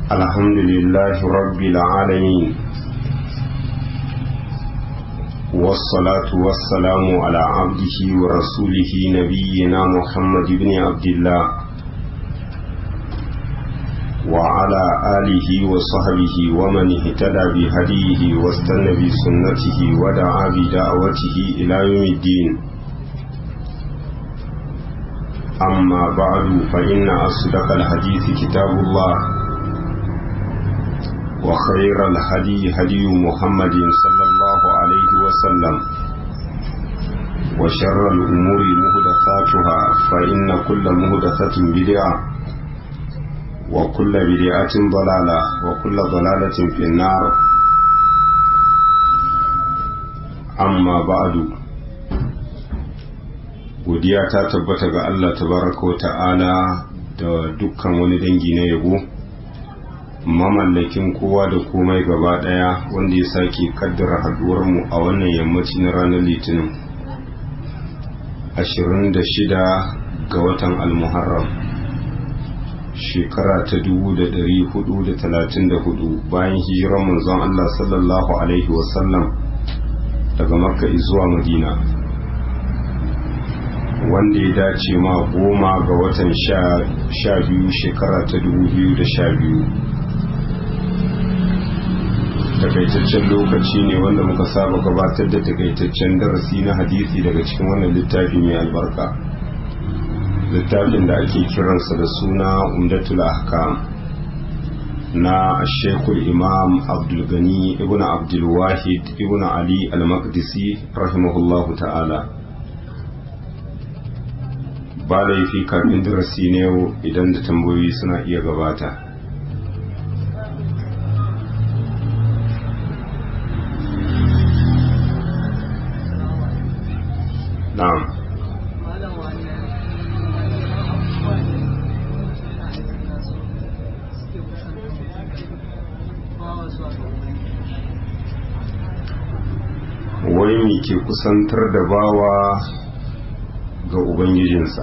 الحمد لله رب العالمين والصلاة والسلام على عبده ورسوله نبينا محمد بن عبد الله وعلى آله وصحبه ومن اهتدى بهديه واستنى بسنته ودعا بدعوته إلى يوم الدين أما بعد فإن أصدق الحديث كتاب الله وخير الهدي هدي محمد صلى الله عليه وسلم وشر الأمور مهدثاتها فإن كل مهدثة بدعة وكل بدعة ضلالة وكل ضلالة في النار أما بعد godiya ta tabbata ga Allah tabaraka wa ta'ala da dukkan wani dangi na yabo mamallakin kowa da komai gaba daya wanda ya sake kaddara haduwar mu a wannan yammaci na ranar litinin 26 ga watan almuharram shekara ta 1434 bayan hijirar manzon Allah sallallahu alaihi wasallam daga makka zuwa madina wanda ya dace ma goma ga watan sha biyu shekara ta dubu biyu da sha biyu takaitaccen lokaci ne wanda muka saba gabatar da takaitaccen darasi na hadisi daga cikin wannan littafi mai albarka littafin da ake kiransa da suna umdatul ahkam na shekul imam abdulgani ibn abdulwahid ibn ali al-maqdisi rahimahullahu ta'ala ba laifi kafin darasi ne yau idan da tambayoyi suna iya gabata na'am wai me ke kusantar da bawa ga ubangijinsa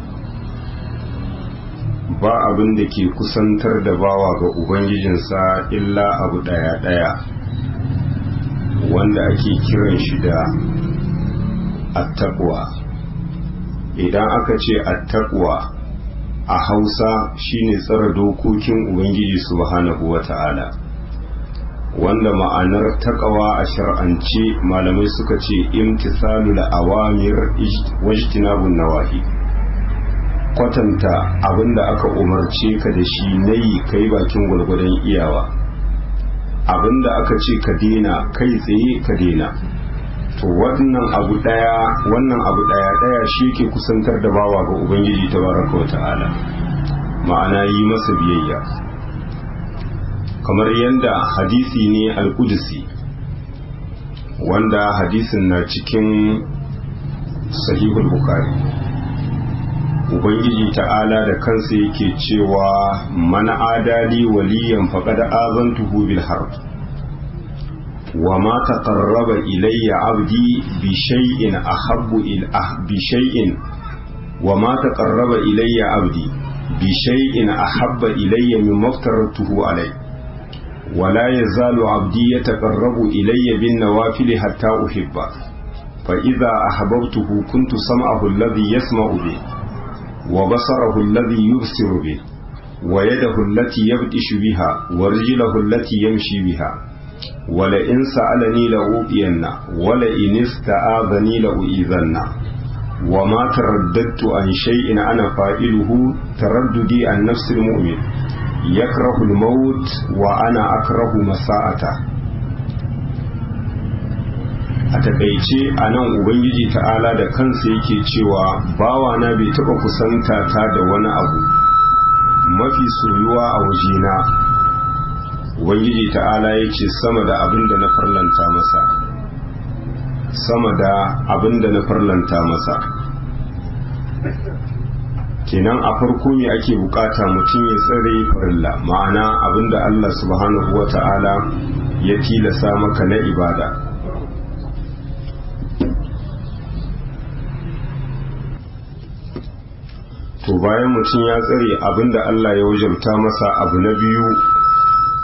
ba abin da ke kusantar da bawa ga ubangijinsa illa abu ɗaya-ɗaya wanda ake kiran shi da attaqwa idan aka ce attaqwa a hausa shine tsara dokokin ubangiji subhanahu wata'ala wanda ma'anar takawa a shar'ance malamai suka ce imtisalul awamir wajtinabun nawahi kwatanta abinda aka umarce ka da shi na yi kai bakin gwargwadon iyawa abinda aka ce ka dena kai tsaye ka dena to wannan abu daya wannan abu daya daya shi ke kusantar da bawa ga ubangiji tabaraka wa ta'ala ma'ana yi masa biyayya kamar yadda hadisi ne al-qudsi wanda hadisin na cikin sahihul bukhari ubangiji ta'ala da kansa yake cewa man adali waliyan faqad azantuhu bil harb wa ma taqarraba ilayya abdi bi shay'in ahabbu il bi shay'in wa ma taqarraba ilayya abdi bi shay'in ahabba ilayya mimma aftaratuhu alayhi ولا يزال عبدي يتقرب إلي بالنوافل حتى أحبه فإذا أحببته كنت سمعه الذي يسمع به وبصره الذي يبصر به ويده التي يبطش بها ورجله التي يمشي بها ولئن سألني لأوئين ولئن استآذني لأؤذن وما ترددت عن شيء أنا فائله ترددي عن نفس المؤمن يكره الموت وأنا أكره مساءته a takaice a nan ubangiji ta'ala da kansa yake cewa bawana bai taɓa kusanta ta da wani abu mafi soyuwa a wajena ubangiji ta'ala ya ce sama da abin da na farlanta masa sama da abin da na farlanta masa kenan a farko me ake bukata mutum ya tsare farilla ma'ana abin da allah subhanahu wa ta'ala ya tilasa maka na ibada to bayan mutum ya tsare abinda Allah ya wajabta masa abu na biyu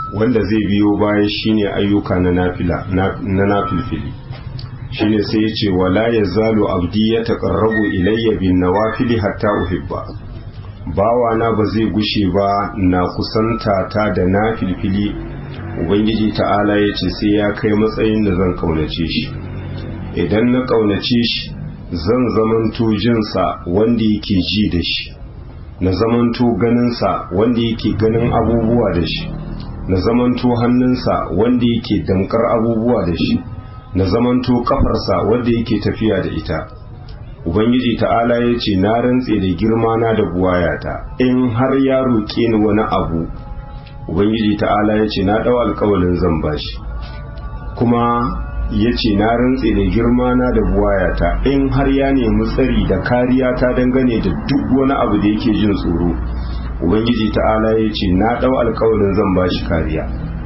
wanda zai biyo baya shine ayyuka na nafila na nafilfili shine sai ya ce wala yazalu abdi ya taqarrabu ilayya bin nawafili hatta uhibba bawana ba zai gushe ba na kusanta ta da nafilfili ubangiji ta'ala ya ce sai ya kai matsayin da zan kaunace shi idan na kaunace shi zan zamanto jinsa wanda yake ji da shi na zamanto ganinsa wanda yake ganin abubuwa da shi na zamanto hannunsa wanda yake damkar abubuwa da shi na zamanto kafarsa wanda yake tafiya da ita ubangiji ta'ala ya ce na rantse da girma na da buwayata in har ya roƙe ni wani abu ubangiji ta'ala ya ce na ɗau alkawalin zan bashi kuma ya ce na rantse da girma na da buwayata in har ya nemi tsari da kariya ta dangane da duk wani abu da yake jin tsoro ubangiji ta'ala ya ce na ɗau alkawalin zan bashi kariya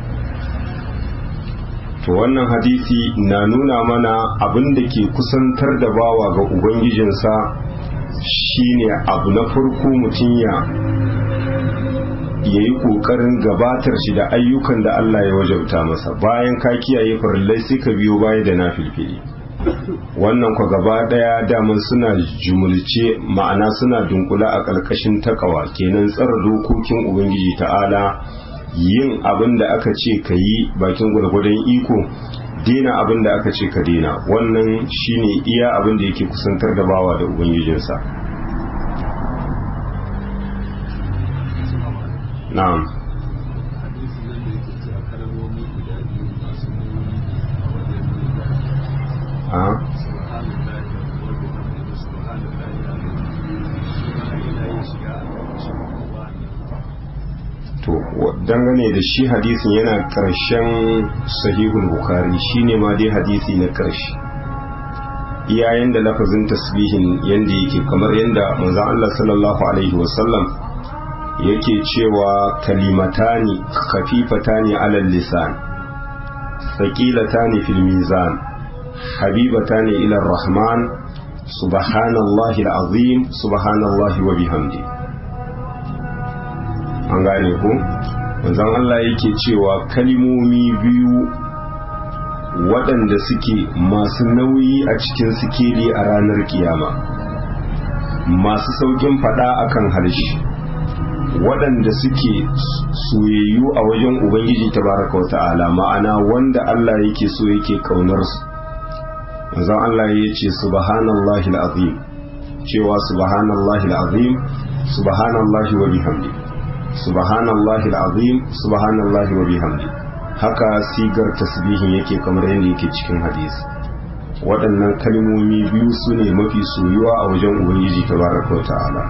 to wannan hadisi na nuna mana abin da ke kusantar da bawa ga ubangijinsa shine abu na farko mutum ya ya yi ƙoƙarin gabatar shi da ayyukan da Allah ya wajabta masa bayan ka kiyaye farillai sai ka biyo baya da na filfili wannan kwa gaba daya daman suna jumulce ma'ana suna dunkula a ƙarƙashin takawa kenan tsara dokokin ubangiji ta'ala yin abin da aka ce ka yi bakin gwargwadon iko dina abin da aka ce ka dina wannan shine iya abin da yake kusantar da bawa da ubangijinsa na'am to dangane da shi hadisin yana karshen sahihul bukhari shine ma dai hadisi na karshe iyayen da lafazin tasbihin yanda yake kamar yanda manzon Allah sallallahu alaihi wasallam yake cewa kalimatani khafifatani alal lisan thaqilatani fil mizan habibatani ila rahman subhanallahi alazim subhanallahi wa bihamdihi an gane ku manzon Allah yake cewa kalimomi biyu waɗanda suke masu nauyi a cikin sikeli a ranar kiyama masu saukin faɗa akan harshe waɗanda suke soyayyu a wajen ubangiji tabaraka wa ta'ala ma'ana wanda Allah yake so yake kaunar su manzon Allah ya ce subhanallahi alazim cewa subhanallahi alazim subhanallahi wa bihamdihi subhanallahi al'azim subhanallahi wa bihamdi haka sigar tasbihin yake kamar yadda yake cikin hadisi waɗannan kalmomi biyu su ne mafi soyuwa a wajen ubangiji tabaraka wa ta'ala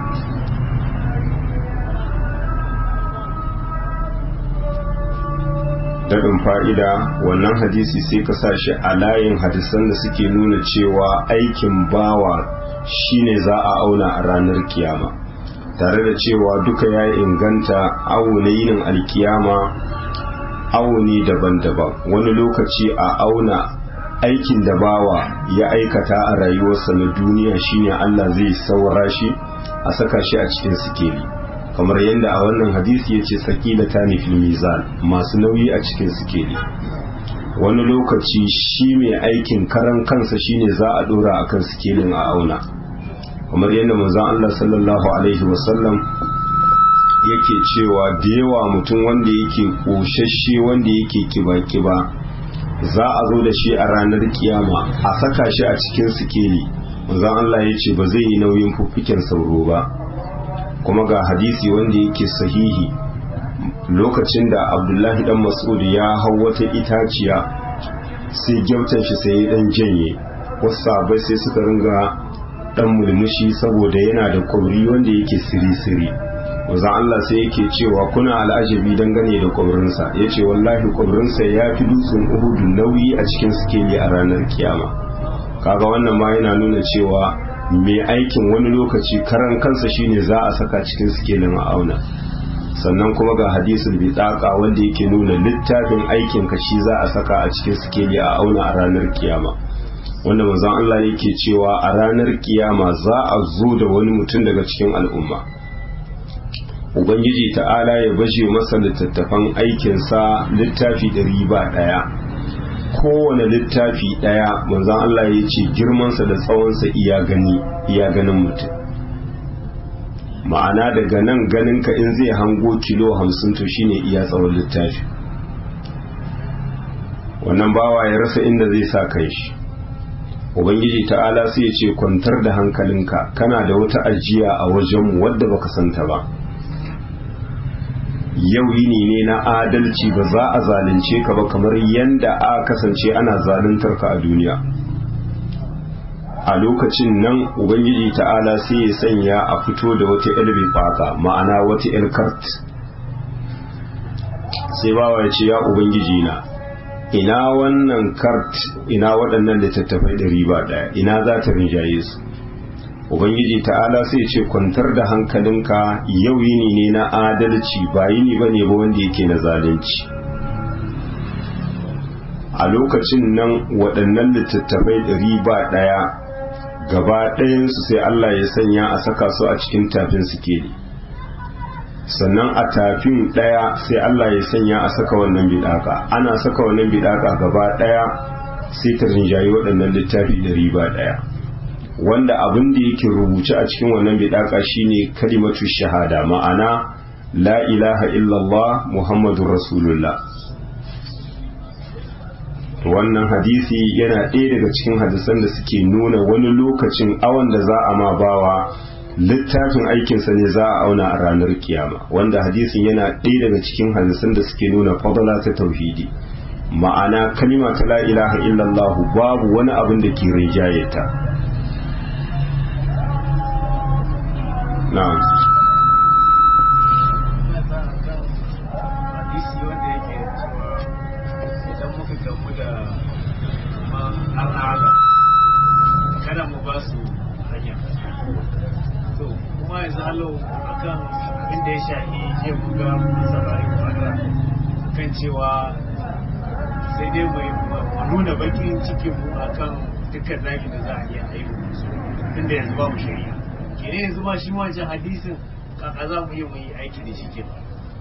daɗin fa'ida wannan hadisi sai ka sa shi a layin hadisan da suke nuna cewa aikin bawa shine za a auna a ranar kiyama tare da cewa duka ya inganta awo na yinin alkiyama awo ne daban-daban wani lokaci a auna aikin da bawa ya aikata a rayuwarsa na duniya shine Allah zai saura shi a saka shi a cikin sikeli kamar yadda a wannan hadisi ya ce sakila ta fil mizan masu nauyi a cikin sikeli wani lokaci shi mai aikin karan kansa shine za a dora akan sikelin a auna kamar yadda manzon Allah sallallahu alaihi wasallam yake cewa da yawa mutum wanda yake koshashe wanda yake kiba-kiba za a zo da shi a ranar kiyama a saka shi a cikin sikeli manzon Allah ya ce ba zai yi nauyin fuffiken sauro ba kuma ga hadisi wanda yake sahihi lokacin da abdullahi dan mas'ud ya hau wata itaciya sai gyautan shi sai ya dan janye wasu sabai sai suka ringa dan mulmushi saboda yana da kwauri wanda yake siri-siri wanzan Allah sai yake cewa kuna al'ajabi dangane da kwaurinsa ya ce wallahi kwaurinsa ya fi dutsen uhudu nauyi a cikin sikeli a ranar kiyama kaga wannan ma yana nuna cewa mai aikin wani lokaci karan kansa shine za a saka cikin sikelin a auna sannan kuma ga hadisul bitaka wanda yake nuna littafin aikin ka shi za a saka a cikin sikeli a auna a ranar kiyama wanda manzon Allah yake cewa a ranar kiyama za a zo da wani mutum daga cikin al'umma ubangiji ta'ala ya baje masa littattafan aikinsa littafi ɗari ba ɗaya kowane littafi ɗaya manzon Allah ya ce girmansa da tsawonsa iya gani iya ganin mutum ma'ana daga nan ganinka in zai hango kilo hamsin to shine iya tsawon littafi wannan bawa ya rasa inda zai sa kai shi ubangiji ta'ala sai ya ce kwantar da hankalinka kana da wata ajiya a wajenmu wadda baka santa ba yau yini ne na adalci ba za a zalunce ka ba kamar yadda a kasance ana zaluntar ka a duniya a lokacin nan ubangiji ta'ala sai ya sanya a fito da wata ilmi faka ma'ana wata ilkart sai bawa ya ce ya ubangiji na ina wannan kart ina waɗannan littattafai da riba ɗaya ina za ta rinjaye su ubangiji ta'ala sai ce kwantar da hankalinka yau yini ne na adalci ba yini ba ne ba wanda yake na zalunci a lokacin nan waɗannan littattafai ɗari ba ɗaya gaba ɗayansu sai Allah ya sanya a saka su a cikin tafin sikeli sannan a tafin ɗaya sai Allah ya sanya a saka wannan bidaka ana saka wannan bidaka gaba ɗaya sai ta rinjayi waɗannan littafi ɗari ba ɗaya wanda abin da yake rubuce a cikin wannan bidaka shine kalimatu shahada ma'ana la ilaha illallah muhammadun rasulullah wannan hadisi yana ɗaya daga cikin hadisan da suke nuna wani lokacin awan da za a ma bawa littafin aikinsa ne za a auna a ranar kiyama wanda hadisin yana ɗaya daga cikin hadisan da suke nuna fadala ta tauhidi ma'ana kalima ta la ilaha illallah babu wani abin da ke rinjaye ta na'am hadisi wanda yake cewa idan muka gamu da al'ada kada mu ba su hanya to kuma yanzu halo akan abin da ya shahi je mu ga samari kwana kan cewa sai dai mu nuna bakin cikin mu akan dukkan zagi da za a iya aiki musu inda yanzu ba mu shari'a kene yanzu ma shi wancan hadisin kaka za mu yi mu yi aiki da shi kenan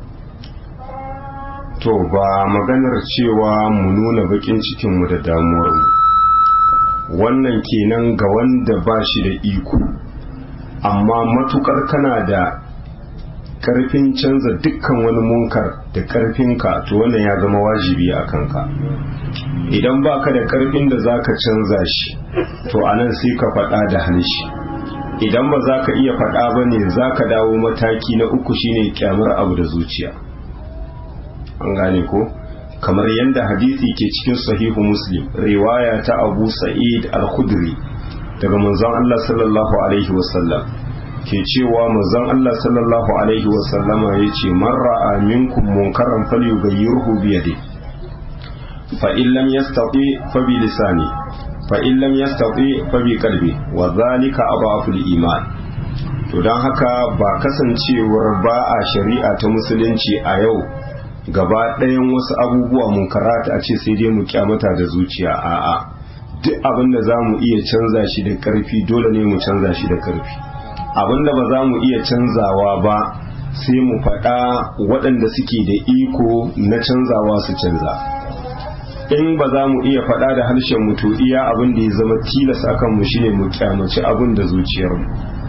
to ba maganar cewa mu nuna bakin cikinmu da damuwarmu wannan kenan ga wanda ba shi da iko amma matukar kana da karfin canza dukkan wani munkar da karfinka to wannan ya zama wajibi a kanka idan baka da karfin da zaka canza shi to anan sai ka faɗa da hanshi idan ba za ka iya faɗa ba ne za ka dawo mataki na uku shine kyamar abu da zuciya an gane ko kamar yadda hadisi ke cikin sahihu muslim riwaya ta abu sa'id al-khudri daga manzon Allah sallallahu alaihi wasallam ke cewa manzon Allah sallallahu alaihi wasallama yace man ra'a minkum munkaran falyughayyirhu bi yadihi fa in lam yastati fa bi lisani fa in lam yastati fa bi qalbi wa dhalika adhafu al-iman to dan haka ba kasancewar ba a shari'a ta musulunci a yau gaba ɗayan wasu abubuwa mun karata a ce sai dai mu kyamata da zuciya a'a duk abin da za mu iya canza shi da ƙarfi dole ne mu canza shi da ƙarfi abin da ba za mu iya canzawa ba sai mu faɗa waɗanda suke da iko na canzawa su canza in ba za mu iya faɗa da harshen mu to iya abin da ya zama tilas akan mu shine mu kyamaci abin da zuciyarmu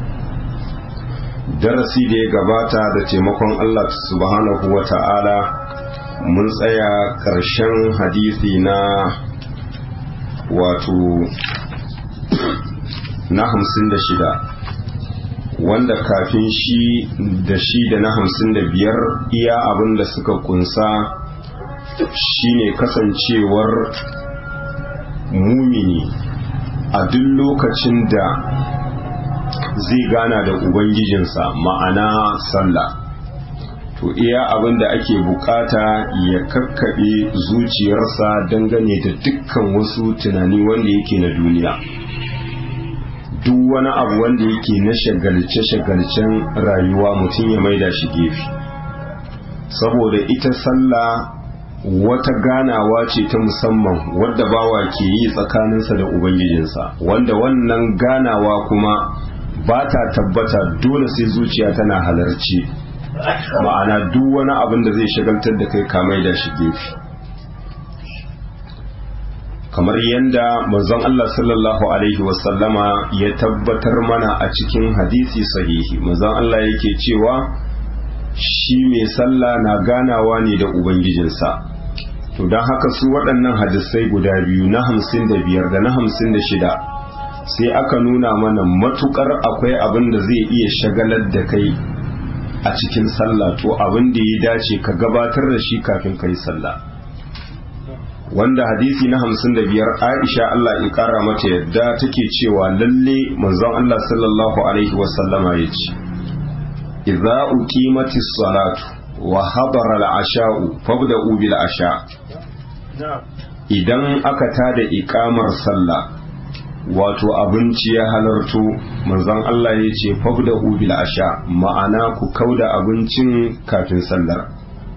darasi da ya gabata da taimakon Allah subhanahu wa ta'ala mun tsaya ƙarshen hadisi na wato na hamsin da shida wanda kafin shi da shi da na hamsin da biyar iya abin da suka kunsa shine kasancewar mumini a duk lokacin da zai gana da ubangijinsa ma'ana sallah to iya abin da ake bukata ya kakkaɓe zuciyarsa dangane da dukkan wasu tunani wanda yake na duniya duk wani abu wanda yake na shagalce-shagalcen rayuwa mutum ya maida shi gefe saboda ita sallah wata ganawa ce ta musamman wadda bawa ke yi tsakaninsa da ubangijinsa wanda wannan ganawa kuma ba ta tabbata dole sai zuciya tana halarci ma'ana duk wani abin da zai shagaltar da kai kamai da shi gefe kamar yadda manzon Allah sallallahu alaihi wasallama ya tabbatar mana a cikin hadisi sahihi manzon Allah yake cewa shi mai sallah na ganawa ne da ubangijinsa to don haka su waɗannan hadisai guda biyu na hamsin da biyar da na hamsin da shida sai aka nuna mana matukar akwai abin da zai iya shagalar da kai a cikin sallah to abin da ya dace ka gabatar da shi kafin ka yi sallah wanda hadisi na hamsin da biyar aisha Allah ya kara mata yadda take cewa lalle manzon Allah sallallahu alaihi wasallama ya ce idza uqimatis salatu wa hadara al-asha'u fabda'u bil asha idan aka tada iqamar sallah wato abinci ya halarto manzon Allah ya ce fabda'u bil asha ma'ana ku kauda abincin kafin sallar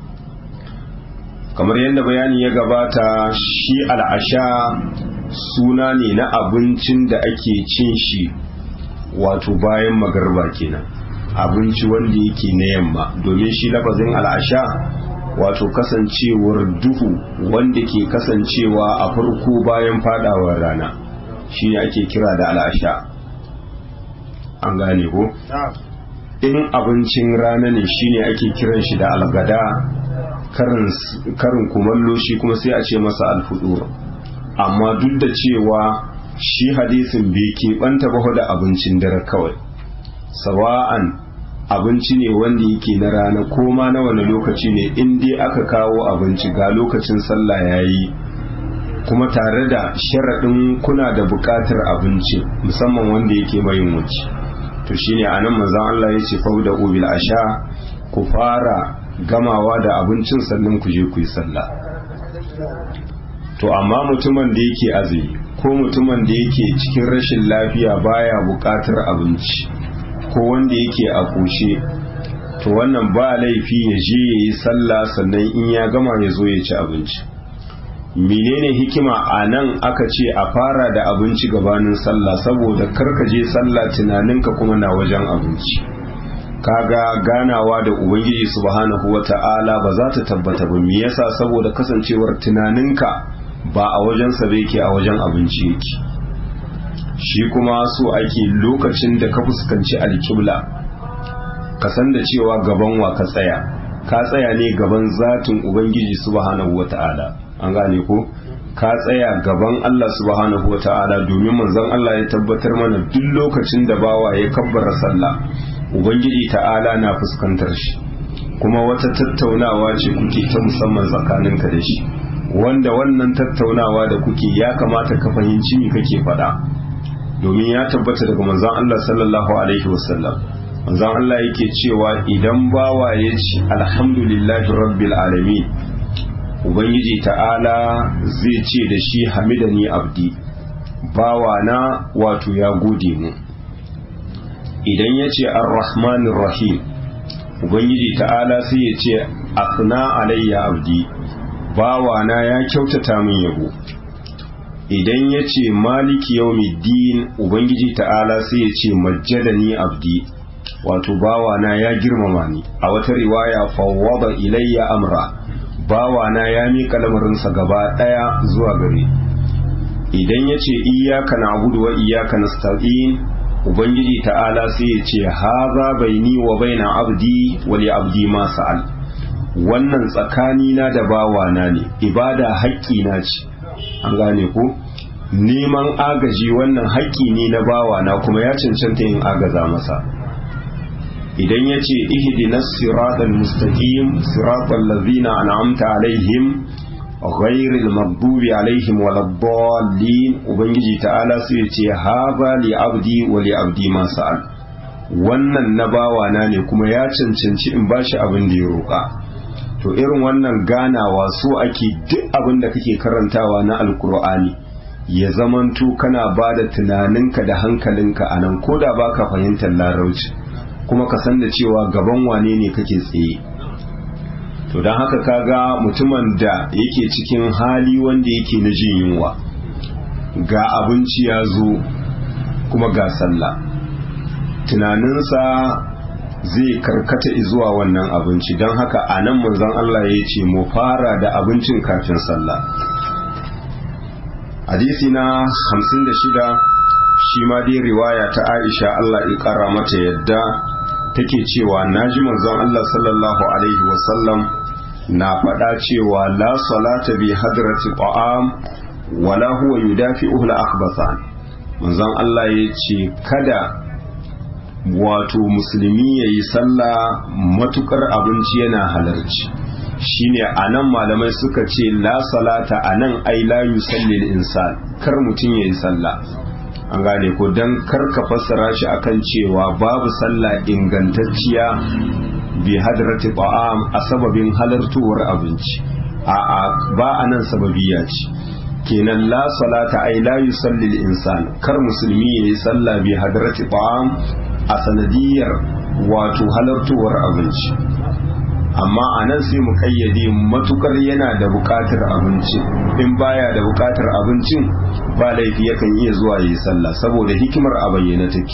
kamar yadda bayani ya gabata shi al'asha suna ne na abincin da ake cin shi wato bayan magarba kenan abinci wanda yake na yamma domin shi lafazin al'asha wato kasancewar duhu wanda ke kasancewa a farko bayan fadawar rana shi ne ake kira da al'asha an gane ko in abincin rana ne shine ake kiran shi da algada karin kumallo shi kuma sai a ce masa alfudur amma duk da cewa shi hadisin bai keɓanta ba da abincin dare kawai sawa'an abinci ne wanda yake na rana ko ma na wani lokaci ne in dai aka kawo abinci ga lokacin sallah yayi kuma tare da sharaɗin kuna da buƙatar abinci musamman wanda yake mai wuce to shine anan manzon Allah ya ce fauda ubil asha ku fara gamawa da abincin sannan ku je ku yi sallah to amma mutumin da yake azumi ko mutumin da yake cikin rashin lafiya baya buƙatar abinci ko wanda yake a kushe to wannan ba laifi ya je ya yi sallah sannan in ya gama ya zo ya ci abinci menene hikima a nan aka ce a fara da abinci gabanin sallah saboda karka je sallah tunaninka kuma na wajen abinci kaga ganawa da ubangiji subhanahu wata'ala ba za ta tabbata ba me yasa saboda kasancewar tunaninka ba a wajen sa yake a wajen abinci yake shi kuma so ake lokacin da ka fuskanci alkibla ka san da cewa gaban wa ka tsaya ka tsaya ne gaban zatin ubangiji subhanahu wata'ala an gane ko ka tsaya gaban Allah subhanahu wata'ala domin manzon Allah ya tabbatar mana duk lokacin da bawa ya kabbara sallah ubangiji ta'ala na fuskantar shi kuma wata tattaunawa ce kuke ta musamman tsakaninka da shi wanda wannan tattaunawa da kuke ya kamata ka fahimci me kake faɗa domin ya tabbata daga manzon Allah sallallahu alaihi wasallam manzon Allah yake cewa idan bawa ya ci alhamdulillahi rabbil alamin ubangiji ta'ala zai ce da shi hamidani abdi bawa na wato ya gode mu idan ya ce ar-rahmanir rahim ubangiji ta'ala sai ya ce asna alayya abdi bawa na ya kyautata min yabo idan ya ce maliki yawmiddin ubangiji ta'ala sai ya ce majjadani abdi wato bawa na ya girmama ni a wata riwaya fawwada ilayya amra bawa na ya miƙa lamarinsa gaba ɗaya zuwa gare idan ya ce iyaka na abudu wa iyaka nasta'in ubangiji ta'ala sai ya ce haza baini wa baina abdi wa li abdi ma sa'al wannan tsakani na da bawa na ne ibada haƙƙi na ce an gane ko neman agaji wannan haƙƙi ne na bawa na kuma ya cancanta yin agaza masa idan ya ce ihdinas siratal mustaqim siratal ladzina an'amta alaihim ghairil maghdubi alaihim waladdallin ubangiji ta'ala sai ya ce haza li abdi wa li abdi ma sa'al wannan na bawa na ne kuma ya cancanci in bashi abin da ya roƙa to irin wannan ganawa so ake duk abin da kake karantawa na alkur'ani ya zamanto kana ba da tunaninka da hankalinka a nan ko da baka fahimtar larauci kuma ka san da cewa gaban wane ne kake tsaye to don haka kaga mutumin da yake cikin hali wanda yake na jin yunwa ga abinci ya zo kuma ga sallah tunaninsa zai karkata zuwa wannan abinci don haka a nan manzon Allah ya ce mu fara da abincin kafin sallah hadisi na 56 shi ma dai riwaya ta Aisha Allah ya kara mata yadda take cewa naji manzon Allah sallallahu alaihi wasallam na faɗa cewa la salata bi hadrati ta'am wala huwa yudafi'uhu al-akhbathan manzon Allah ya ce kada wato musulmi ya yi sallah matukar abinci yana halarci shine a nan malamai suka ce la salata a nan ai la yusallil insan kar mutum ya yi sallah an gane ko don kar ka fassara shi akan cewa babu sallah ingantacciya bi hadrati ta'am a sababin halartuwar abinci a'a ba a nan sababiya ce kenan la salata ai la yusallil insan kar musulmi ya yi sallah bi hadrati ta'am a sanadiyar wato halartowar abinci amma a nan sai mu kayyade matukar yana da bukatar abinci in baya da bukatar abincin ba laifi yakan iya zuwa yi sallah saboda hikimar a bayyana take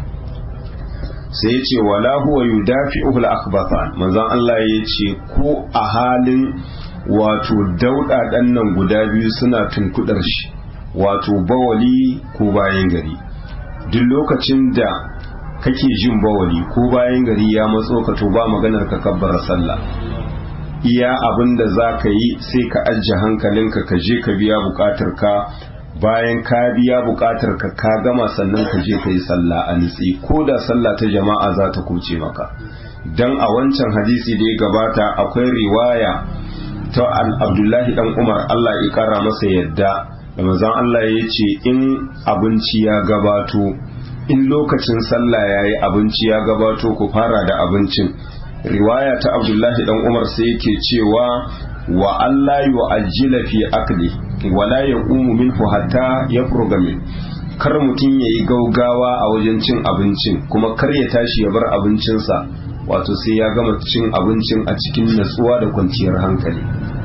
sai ya ce wala huwa yudafi'uhu al-akhbathan manzon Allah ya ce ko a halin wato dauda dan nan guda biyu suna tunkudar shi wato bawali ko bayan gari duk lokacin da kake jin bawali ko bayan gari ya matso ka to ba maganar ka kabbara sallah iya abin da za ka yi sai ka ajiye hankalinka ka je ka biya bukatar ka bayan ka biya bukatar ka ka gama sannan ka je ka yi sallah a nitsi ko da sallah ta jama'a za ta kuce maka dan a wancan hadisi da ya gabata akwai riwaya ta abdullahi dan umar allah ya kara masa yadda da manzon allah ya ce in abinci ya gabato in lokacin sallah ya yi abinci ya gabato ku fara da abincin riwaya ta abdullahi dan umar sai yake cewa wa Allah yu ajila fi akli wala yaqumu minhu hatta yafruga min kar mutum ya yi gaugawa a wajen cin abincin kuma kar ya tashi ya bar abincinsa wato sai ya gama cin abincin a cikin natsuwa da kwanciyar hankali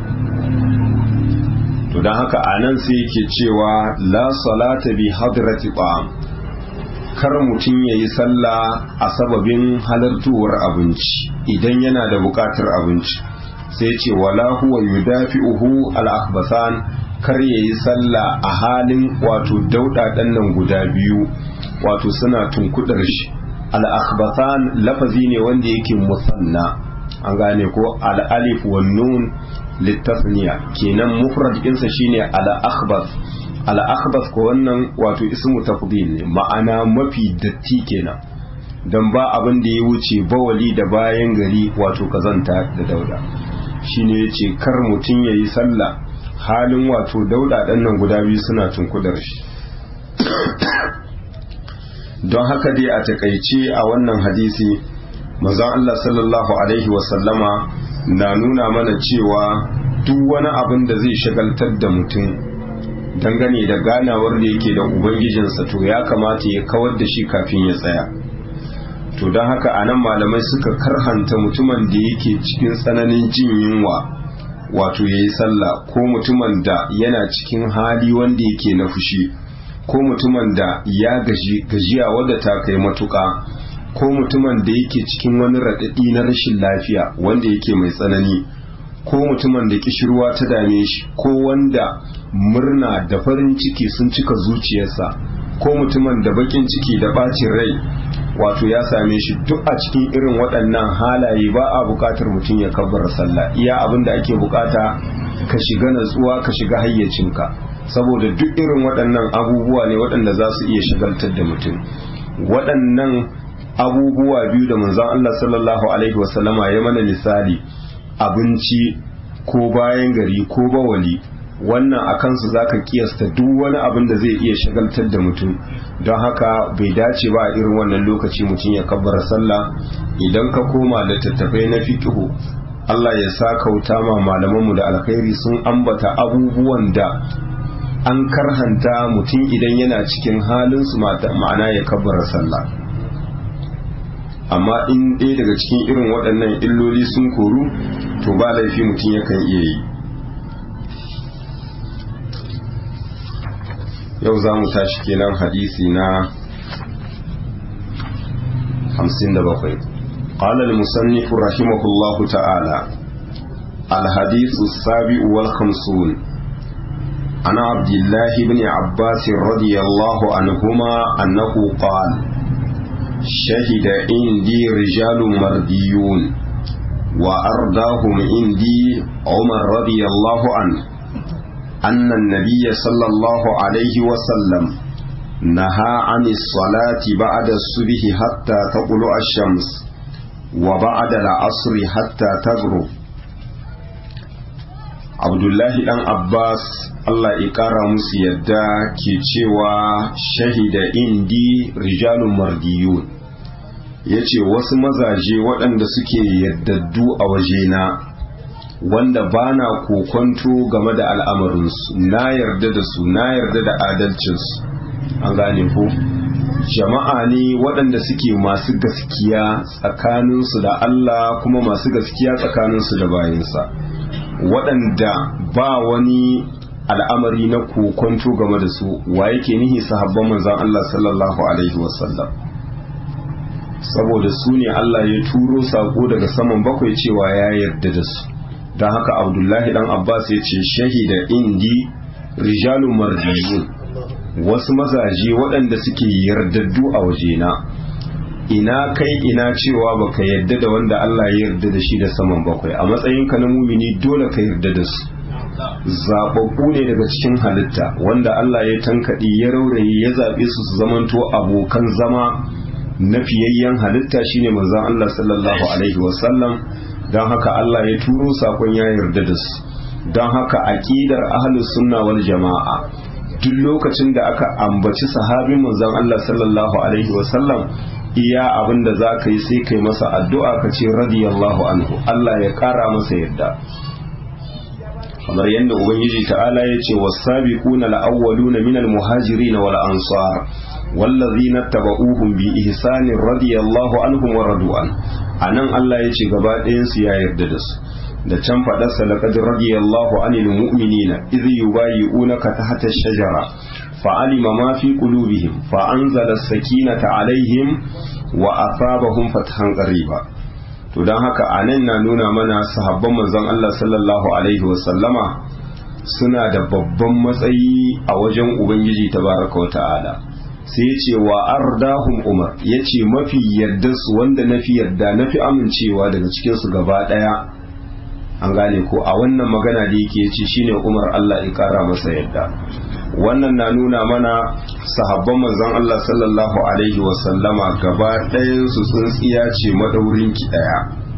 to don haka a nan sai yake cewa la salata bi hadrati ta'am kar mutum ya yi sallah a sababin halartuwar abinci idan yana da buƙatar abinci sai ce wala huwa yudafi'uhu al-akhbasan kar ya yi sallah a halin wato dauɗaɗen nan guda biyu wato suna tunkudar shi al-akhbasan lafazi ne wanda yake musanna an gane ko al-alif wan nun litasniya kenan mufrad ɗinsa shine al-akhbas al-akhbas ko wannan wato ismu tafdil ne ma'ana mafi datti kenan dan ba abin da ya wuce bawali da bayan gari wato kazanta da dauda shine yace kar mutum yayi sallah halin wato dauda dan nan guda biyu suna tunkudar shi don haka dai a takaice a wannan hadisi manzon Allah sallallahu alaihi wasallama na nuna mana cewa duk wani abin da zai shagaltar da mutum dangane da ganawar da yake da ubangijinsa to ya kamata ya kawar da shi kafin ya tsaya to don haka a nan malamai suka karhanta mutumin da yake cikin tsananin jin yunwa wato ya yi sallah ko mutumin da yana cikin hali wanda yake na fushi ko mutumin da ya gaji gajiya wadda ta kai matuƙa ko mutumin da yake cikin wani raɗaɗi na rashin lafiya wanda yake mai tsanani ko mutumin da kishirwa ta dame shi ko wanda murna da farin ciki sun cika zuciyarsa ko mutumin da bakin ciki da bacin rai wato ya same shi duk a cikin irin waɗannan halaye ba a buƙatar mutum ya kabbara sallah iya abin da ake buƙata ka shiga natsuwa ka shiga hayyacinka saboda duk irin waɗannan abubuwa ne waɗanda za su iya shagaltar da mutum waɗannan abubuwa biyu da manzon Allah sallallahu alaihi wasallama ya mana misali abinci ko bayan gari ko bawali wannan a kansu za ka kiyasta duk wani abin da zai iya shagaltar da mutum don haka bai dace ba a irin wannan lokaci mutum ya kabbara sallah idan ka koma da tattafai na fikihu Allah ya sa kauta ma malamanmu da alkhairi sun ambata abubuwan da an karhanta mutum idan yana cikin halin su ma'ana ya kabbara sallah amma in ɗaya daga cikin irin waɗannan illoli sun koru to ba laifi mutum yakan iya yi yau za mu tashi kenan hadisi na 57 قال المصنف رحمه الله تعالى الحديث السابع والخمسون عن عبد الله بن عباس رضي الله عنهما أنه قال شهد عندي رجال مرديون وأرداهم عندي عمر رضي الله عنه أن النبي صلى الله عليه وسلم نهى عن الصلاة بعد الصبح حتى تطلع الشمس وبعد العصر حتى تغرب abdullahi dan abbas allah ya kara musu yadda ke cewa shahida indi rijalun mardiyun ya ce wasu mazaje waɗanda suke yaddaddu a wajena wanda ba na kokonto game da al'amarinsu na yarda da su na yarda da adalcinsu an gane ko jama'a ne waɗanda suke masu gaskiya tsakaninsu da allah kuma masu gaskiya tsakaninsu da bayansa waɗanda ba wani al'amari na kokonto game da su wa yake nihi sahabban manzan Allah sallallahu Alaihi wasallam saboda su ne Allah ya turo sako daga saman bakwai cewa ya yarda da su don haka abdullahi dan abbas ya ce shahida indi rijalun marjiyun wasu mazaje waɗanda suke yardaddu a wajena ina kai ina cewa baka yarda da wanda Allah ya yarda da shi da saman bakwai a matsayinka na mumini dole ka yarda da su zaɓaɓɓu ne daga cikin halitta wanda Allah ya tankaɗi ya rauraye ya zaɓe su su zamanto abokan zama na fiyayyen halitta shine manzon Allah sallallahu alaihi wasallam don haka Allah ya turo sakon ya yarda da su don haka aqidar ahlus sunna wal jama'a duk lokacin da aka ambaci sahabin manzon Allah sallallahu alaihi wasallam iya abin da za ka yi sai kai masa addu'a ka ce radiyallahu anhu Allah ya ƙara masa yadda kamar yadda ubangiji ta'ala ya ce wasabiquna al-awwaluna minal muhajirin wal ansar wallazina tabauhum bi ihsanin radiyallahu anhum wa radu an anan Allah ya ce gaba ɗayan su ya yarda da su da can faɗarsa laqad radiyallahu anil mu'minina idh yubayyi'unaka tahta ash-shajara فعلم ما في قلوبهم فأنزل السكينة عليهم وأثابهم فتحا قريبا to don haka a nan na nuna mana sahabban manzon Allah sallallahu alaihi wasallama suna da babban matsayi a wajen Ubangiji tabaraka wa ta'ala sai ya ce wa ardahum umar ya ce mafi yarda su wanda na fi yarda na fi amincewa daga cikinsu gaba ɗaya an gane ko a wannan magana da yake ce shine umar Allah ya kara masa yadda wannan na nuna mana sahabban manzon Allah sallallahu alaihi wasallama gaba ɗayan su tsintsiya ce madaurin ki ɗaya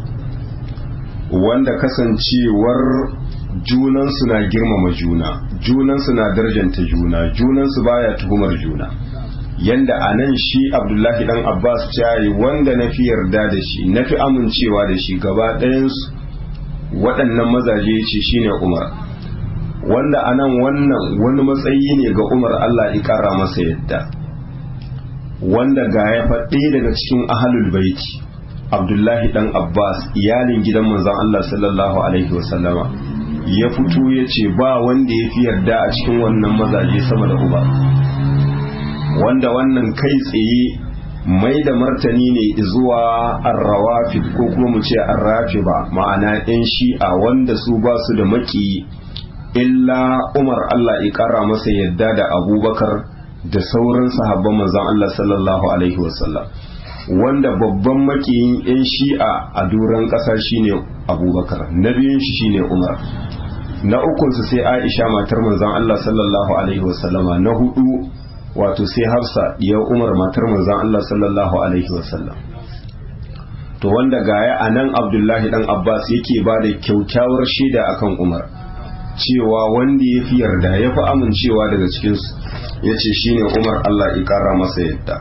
wanda kasancewar junansu na girmama juna junansu na darjanta juna junansu baya tuhumar juna yanda a nan shi abdullahi dan abbas cayi wanda na fi yarda da shi na fi amincewa da shi gaba ɗayansu waɗannan mazaje ce shine umar wanda a nan wannan wani matsayi ne ga umar allah ƙara masa yadda wanda ga ya faɗe daga cikin ahalul baiti abdullahi dan abbas iyalin gidan manzon allah sallallahu alaihi wasallama ya fito ya ce ba wanda ya fi yarda a cikin wannan mazaje sama da uba wanda wannan kai tsaye mai da martani ne zuwa arrawafi ko kuma mu ce arrafi ba ma'ana yan shi'a wanda su ba su da maki illa umar allah ya kara masa yadda da abubakar da sauran sahabban manzon allah sallallahu alaihi wasallam wanda babban makiyin yan shi'a a duran ƙasa shine abubakar na biyun shi shine umar na ukunsu sai aisha matar manzon allah sallallahu alaihi wasallama na hudu wato sai hafsa ya umar matar manzon Allah sallallahu alaihi wasallam to wanda gaya a nan abdullahi dan abbas yake ba da kyaukyawar shaida akan umar cewa wanda ya fi yarda ya fi amincewa daga cikinsu ya ce shine umar Allah ya kara masa yadda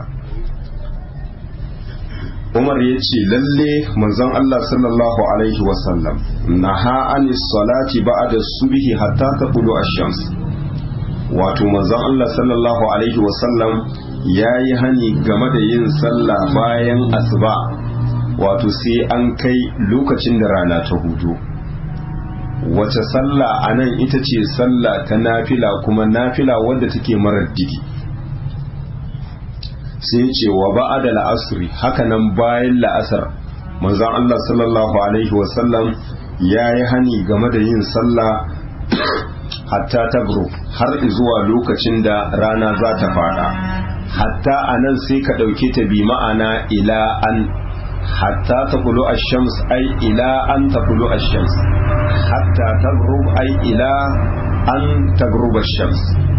umar ya ce lalle manzon Allah sallallahu alaihi wasallam naha anis salati ba'da subhi hatta taqulu ash-shams wato manzon Allah sallallahu alaihi wasallam ya yi hani game da yin sallah bayan asuba wato sai an kai lokacin da rana ta hudu wace sallah a nan ita ce sallah ta nafila kuma nafila wadda take marar digi sai ce wa ba'ada la'asri hakanan bayan la'asar manzon Allah sallallahu alaihi wasallam ya yi hani game da yin sallah hatta tabru har zuwa lokacin da rana za ta fada hatta a nan sai ka ɗauke ta bi ma'ana ila an hatta ta kulu a shams ai ila an ta kulu a shams hatta tabru ai ila an tagruba shams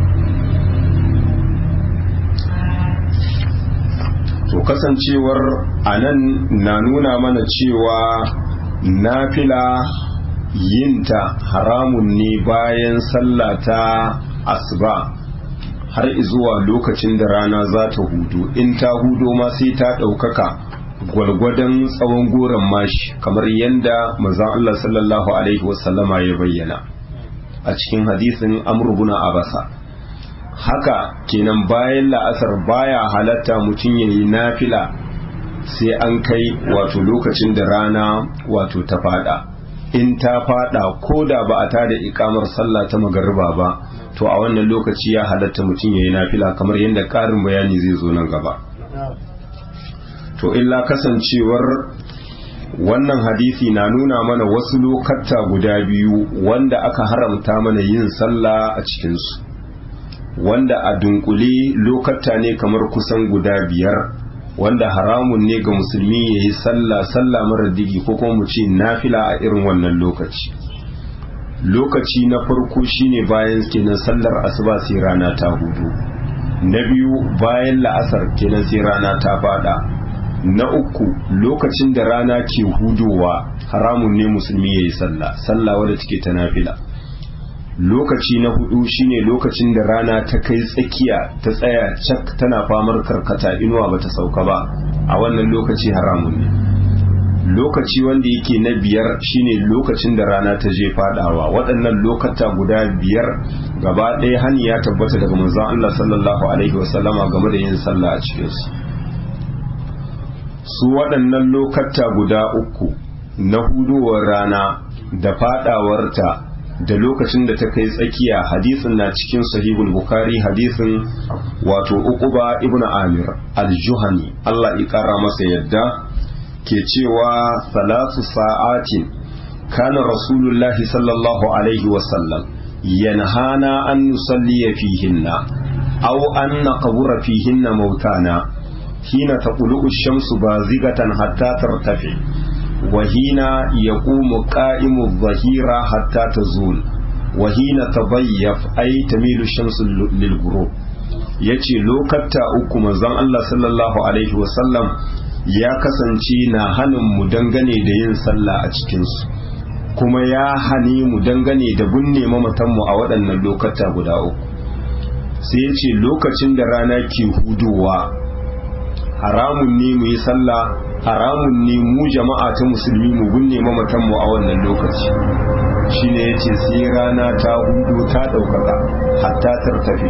to kasancewar anan na nuna mana cewa nafila yinta haramun ne bayan sallata asuba har zuwa lokacin da rana za ta hudu in ta hudo ma sai ta ɗaukaka gwalgwadon tsawon goron mashi kamar yadda mazan Allah sallallahu Alaihi wasallama ya bayyana a cikin hadisin amurbuna abasa haka kenan bayan la'asar baya halatta mutum ya yi nafila sai an kai wato lokacin da rana wato ta fada in ta fada ko da ba a tada ikamar sallah ta magariba ba to a wannan lokaci ya halatta mutum ya yi nafila kamar yadda ƙarin bayani zai zo nan gaba to illa kasancewar wannan hadisi na nuna mana wasu lokata guda biyu wanda aka haramta mana yin sallah a cikinsu wanda a dunkule lokata ne kamar kusan guda biyar wanda haramun ne ga musulmi ya yi sallah sallah mara digi ko kuma mu ce nafila a irin wannan lokaci lokaci na farko shine bayan kenan sallar asuba sai rana ta hudu na biyu bayan la'asar kenan sai rana ta fada na uku lokacin da rana ke hudowa haramun ne musulmi ya yi sallah sallah wadda take ta nafila lokaci na hudu shine lokacin da rana ta kai tsakiya ta tsaya cak tana famar karkata inuwa bata sauka ba a wannan lokaci haramun ne lokaci wanda yake na biyar shine lokacin da rana ta je fadawa waɗannan lokata guda biyar gaba ɗaya hani ya tabbata daga manzon Allah sallallahu alaihi wasallama game da yin sallah a cikin su su waɗannan lokata guda uku na hudowar rana da fadawarta da lokacin da ta kai tsakiya hadisin na cikin sahihul bukhari hadisin wato uquba ibn amir al-juhani Allah ya kara masa yadda ke cewa salatu sa'atin kana rasulullahi sallallahu alaihi wasallam yanhana an nusalli fihinna aw an naqbura fihinna mautana hina taqulu ash-shamsu bazigatan hatta tartafi وهين يقوم قائم الظهيرة حتى تزول وهين تضيف أي تميل الشمس للغروب yace lokatta uku manzon Allah sallallahu alaihi wasallam ya kasance na hanin mu dangane da yin sallah a cikinsu kuma ya hani mu dangane da binne mamatanmu a waɗannan lokata guda uku sai ya ce lokacin da rana ke hudowa haramun ne mu yi sallah haramun ne mu jama'a ta musulmi mu binne mamatanmu a wannan lokaci shine yace sai rana ta hudu ta ɗaukaka hatta tartafe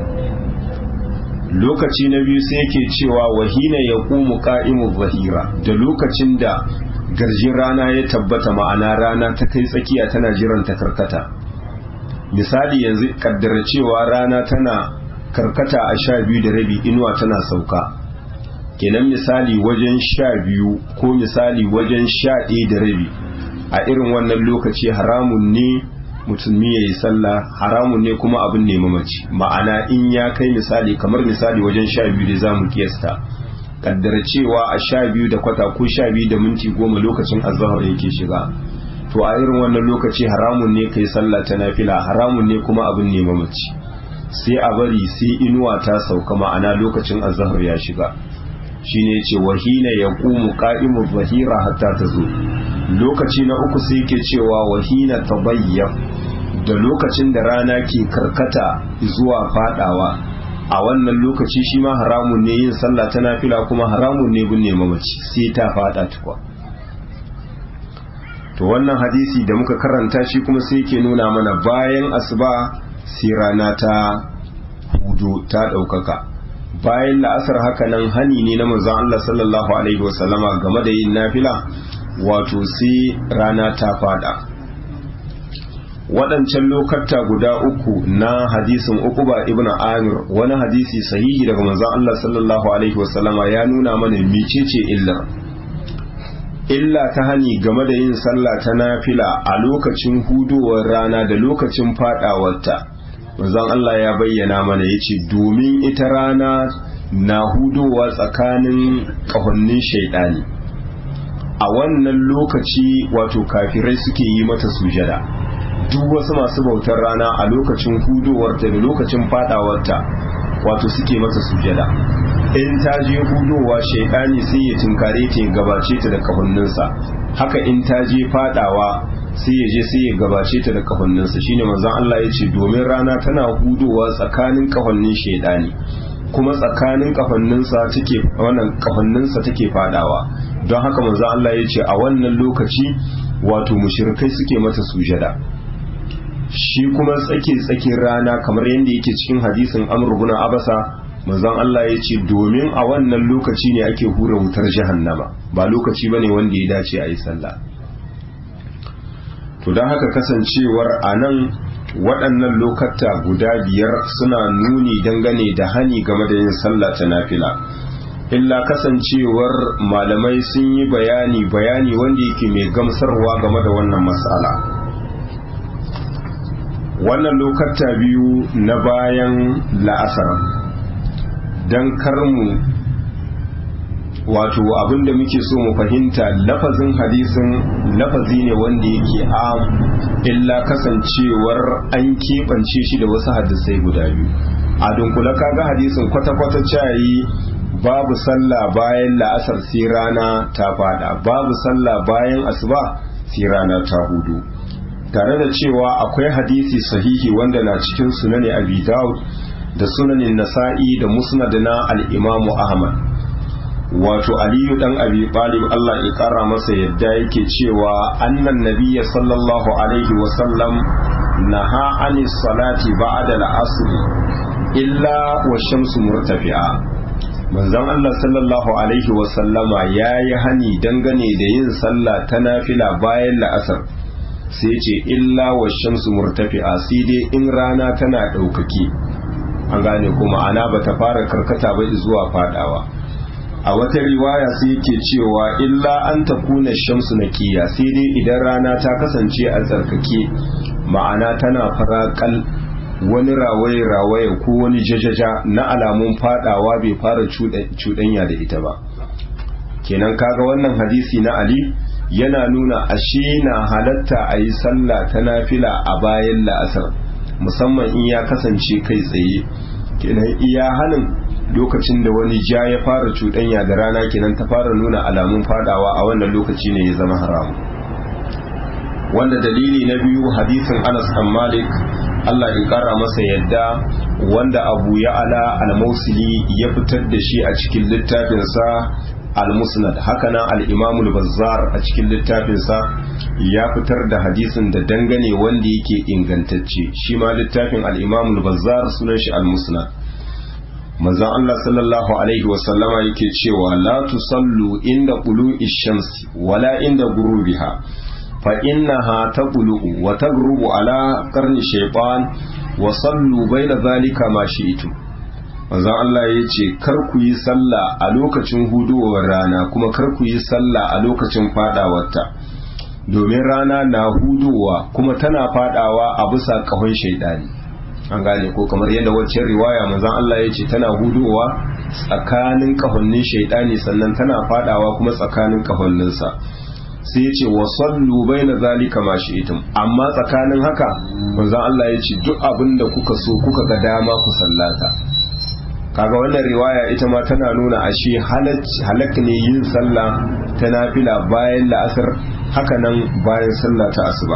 lokaci na biyu sai yake cewa wahina ya ƙumu ƙa'imu zahira da lokacin da garjin rana ya tabbata ma'ana rana ta kai tsakiya tana jiran ta karkata misali yanzu kaddara cewa rana tana karkata a sha biyu da rabi inuwa tana sauka kenan misali wajen sha biyu ko misali wajen sha ɗaya da rabi a irin wannan lokaci haramun ne musulmi ya yi sallah haramun ne kuma abin ne mamaci ma'ana in ya kai misali kamar misali wajen sha biyu da za mu kiyasta kaddara cewa a sha biyu da kwata ko sha biyu da minti goma lokacin azahar yake shiga to a irin wannan lokaci haramun ne kai sallah ta nafila haramun ne kuma abin ne mamaci sai a bari sai inuwa ta sauka ma'ana lokacin azahar ya shiga shine ce wahina ya ƙumu ƙa'imu zahira hatta ta zo lokaci na uku sai ke cewa wahina ta da lokacin da rana ke karkata zuwa fadawa a wannan lokaci shi ma haramun ne yin sallah ta nafila kuma haramun ne binne mamaci sai ta fada tukwa to wannan hadisi da muka karanta shi kuma sai ke nuna mana bayan asuba sai rana ta hudu ta ɗaukaka bayan la'asar haka nan hani ne na manzon Allah sallallahu alaihi wasallama game da yin nafila wato sai rana ta fada waɗancan lokata guda uku na hadisin ukuba ibn amir wani hadisi sahihi daga manzon Allah sallallahu alaihi wasallama ya nuna mana mecece illar illa ta hani game da yin sallah ta nafila a lokacin hudowar rana da lokacin fadawarta manzon Allah ya bayyana mana yace domin ita rana na hudowa tsakanin kahonnin shaidani a wannan lokaci wato kafirai suke yi mata sujada duk wasu masu bautar rana a lokacin hudowarta da lokacin fadawarta wato suke mata sujada in ta je hudowa shaidani sai ya tunkare ta ya gabace ta da kahonninsa haka in ta je fadawa sai ya je sai ya gabace ta da kahonninsa shine manzon Allah ya ce domin rana tana hudowa tsakanin kahonnin shaidani kuma tsakanin kahonninsa take wannan kahonninsa take fadawa don haka manzon Allah ya ce a wannan lokaci wato mushrikai suke mata sujada shi kuma tsake tsakin rana kamar yadda yake cikin hadisin Amr ibn Abasa manzon Allah ya ce domin a wannan lokaci ne ake hura wutar jahannama ba lokaci bane wanda ya dace a yi sallah to don haka kasancewar a nan waɗannan lokata guda biyar suna nuni dangane da hani game da yin sallah ta nafila illa kasancewar malamai sun yi bayani bayani wanda yake mai gamsarwa game da wannan matsala wannan lokata biyu na bayan la'asar don karmu wato abinda muke so mu fahimta lafazin hadisin lafazi ne wanda yake am illa kasancewar an keɓance shi da wasu hadisai guda biyu a dunkula kaga hadisin kwata-kwata cayi babu sallah bayan la'asar sai rana ta fada babu sallah bayan asuba sai rana ta hudu tare da cewa akwai hadisi sahihi wanda na cikin sunani abi daud da sunanin nasa'i da musnad na al-imamu ahmad wato aliyu dan abi talib Allah ya kara masa yadda yake cewa annan nabiyya sallallahu alaihi wa sallam naha anis salati ba'da al-asr illa wa shamsu murtafi'a manzon Allah sallallahu alaihi wa sallama yayi hani dangane da yin sallah ta nafila bayan la'asar sai ce illa wa shamsu murtafi'a sai dai in rana tana ɗaukaki an gane kuma ana bata fara karkata ba zuwa fadawa a wata riwaya sai yake cewa illa an ta kuna shamsu na kiya sai dai idan rana ta kasance a tsarkake ma'ana tana farakal wani rawaye-rawaye ko wani jajaja na alamun fadawa bai fara cuɗanya da ita ba kenan kaga wannan hadisi na ali yana nuna ashe na halatta a yi sallah ta nafila a bayan la'asar musamman in ya kasance kai tsaye kenan iya hanin lokacin da wani ja ya fara cuɗanya da rana kenan ta fara nuna alamun fadawa a wannan lokaci ne ya zama haramu wanda dalili na biyu hadisin Anas an Malik Allah ya kara masa yadda wanda Abu Ya'ala al-Mausili ya fitar da shi a cikin littafinsa al-Musnad hakanan al-Imam al-Bazzar a cikin littafinsa ya fitar da hadisin da dangane wanda yake ingantacce shi ma littafin al-Imam al-Bazzar sunan shi al-Musnad manzon Allah sallallahu alaihi wasallama yake cewa la tusallu inda qulu'i shamsi wala inda gurubiha fa innaha taqulu wa tagrubu ala qarni shaytan wa sallu baina zalika ma shi'tum manzon Allah yace kar ku yi sallah a lokacin hudowar rana kuma kar ku yi sallah a lokacin fadawarta domin rana na hudowa kuma tana fadawa a bisa kahon shaidani an gane ko kamar yadda waccan riwaya manzon Allah ya ce tana hudowa tsakanin kahonnin shaidani sannan tana fadawa kuma tsakanin kahonninsa sai ya ce wa sallu baina zalika ma shi'tum amma tsakanin haka manzon Allah ya ce duk abin da kuka so kuka ga dama ku sallata kaga wannan riwaya ita ma tana nuna ashe halak ne yin sallah ta nafila bayan la'asar haka nan bayan sallah ta asuba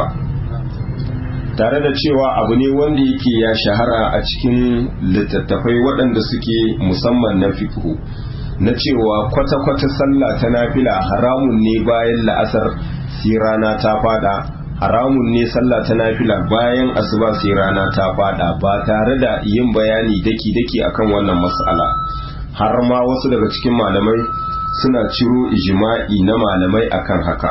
tare da cewa abu ne wanda yake ya shahara a cikin littattafai waɗanda suke musamman na fiqhu na cewa kwata-kwata sallah ta nafila haramun ne bayan la'asar sai rana ta fada haramun ne sallah ta nafila bayan asuba sai rana ta fada ba tare da yin bayani daki-daki akan wannan mas'ala har ma wasu daga cikin malamai suna ciro ijma'i na malamai akan haka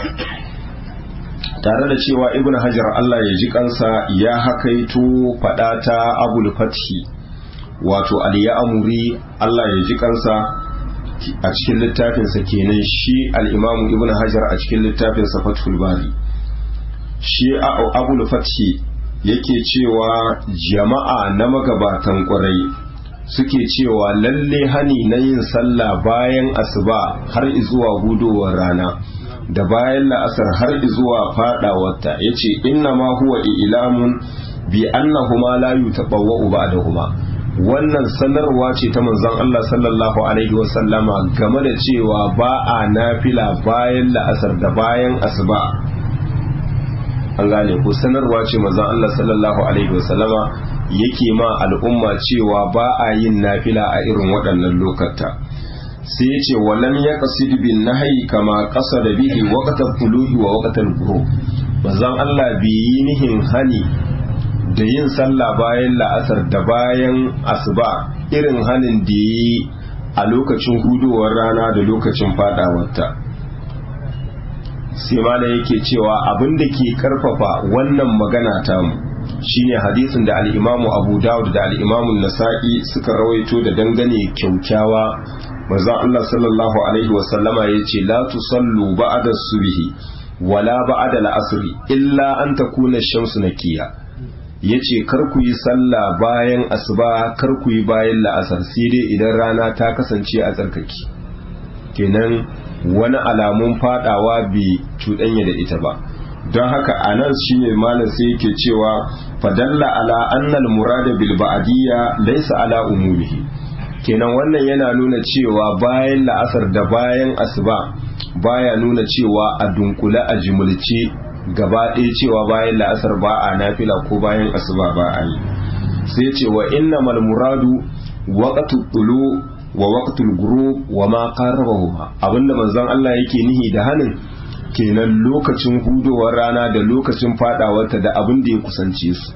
tare da cewa ibn hajar Allah ya ji kansa ya hakaito fada ta abul fathi wato aliyamuri Allah ya ji kansa a cikin littafinsa kenan shi al'imamu ibn hajar a cikin littafinsa fathul bari shi abul fathi yake cewa jama'a na magabatan ƙwarai suke cewa lalle hani na yin sallah bayan asuba har zuwa gudowar rana da bayan la'asar har zuwa fadawarta ya ce inna ma huwa ilamun bi annahuma la yutabawwa'u ba'dahuma wannan sanarwa ce ta manzon Allah sallallahu alaihi wasallama game da cewa ba a nafila bayan la'asar da bayan asuba an gane ko sanarwa ce manzon Allah sallallahu alaihi wasallama yake ma al'umma cewa ba a yin nafila a irin waɗannan lokata sai ya ce walam ya qasid bin nahyi kama qasada bihi waqtal quluhi wa waqtal ghurub manzon Allah bi yi nihin hani da yin sallah bayan la'asar da bayan asuba irin hanin da yi a lokacin hudowar rana da lokacin fadawarta sai ma yake cewa abin da ke karfafa wannan magana tamu shine hadisin da al'imamu abu dawud da al'imamu nasa'i suka rawaito da dangane kyaukyawa manzon Allah sallallahu alaihi wasallama ya ce la tusallu ba'da subhi wala ba'da al'asri illa an takuna shamsu nakiya yace kar ku yi sallah bayan asuba kar ku yi bayan la'asar sai dai idan rana ta kasance a tsarkaki kenan wani alamun fadawa bai cuɗanya da ita ba don haka a nan shine malam sai yake cewa fadalla ala annal murada bil ba'diyya laysa ala umumihi kenan wannan yana nuna cewa bayan la'asar da bayan asuba baya nuna cewa a dunkule a jimulce gaba ɗaya cewa bayan la'asar ba a nafila ko bayan asuba ba a yi sai ce wa innamal muradu waqtu tulu wa waqtul ghurub wa ma qarrabahuma abinda manzon Allah yake nihi da hanin kenan lokacin hudowar rana da lokacin fadawarta da abin da ya kusance su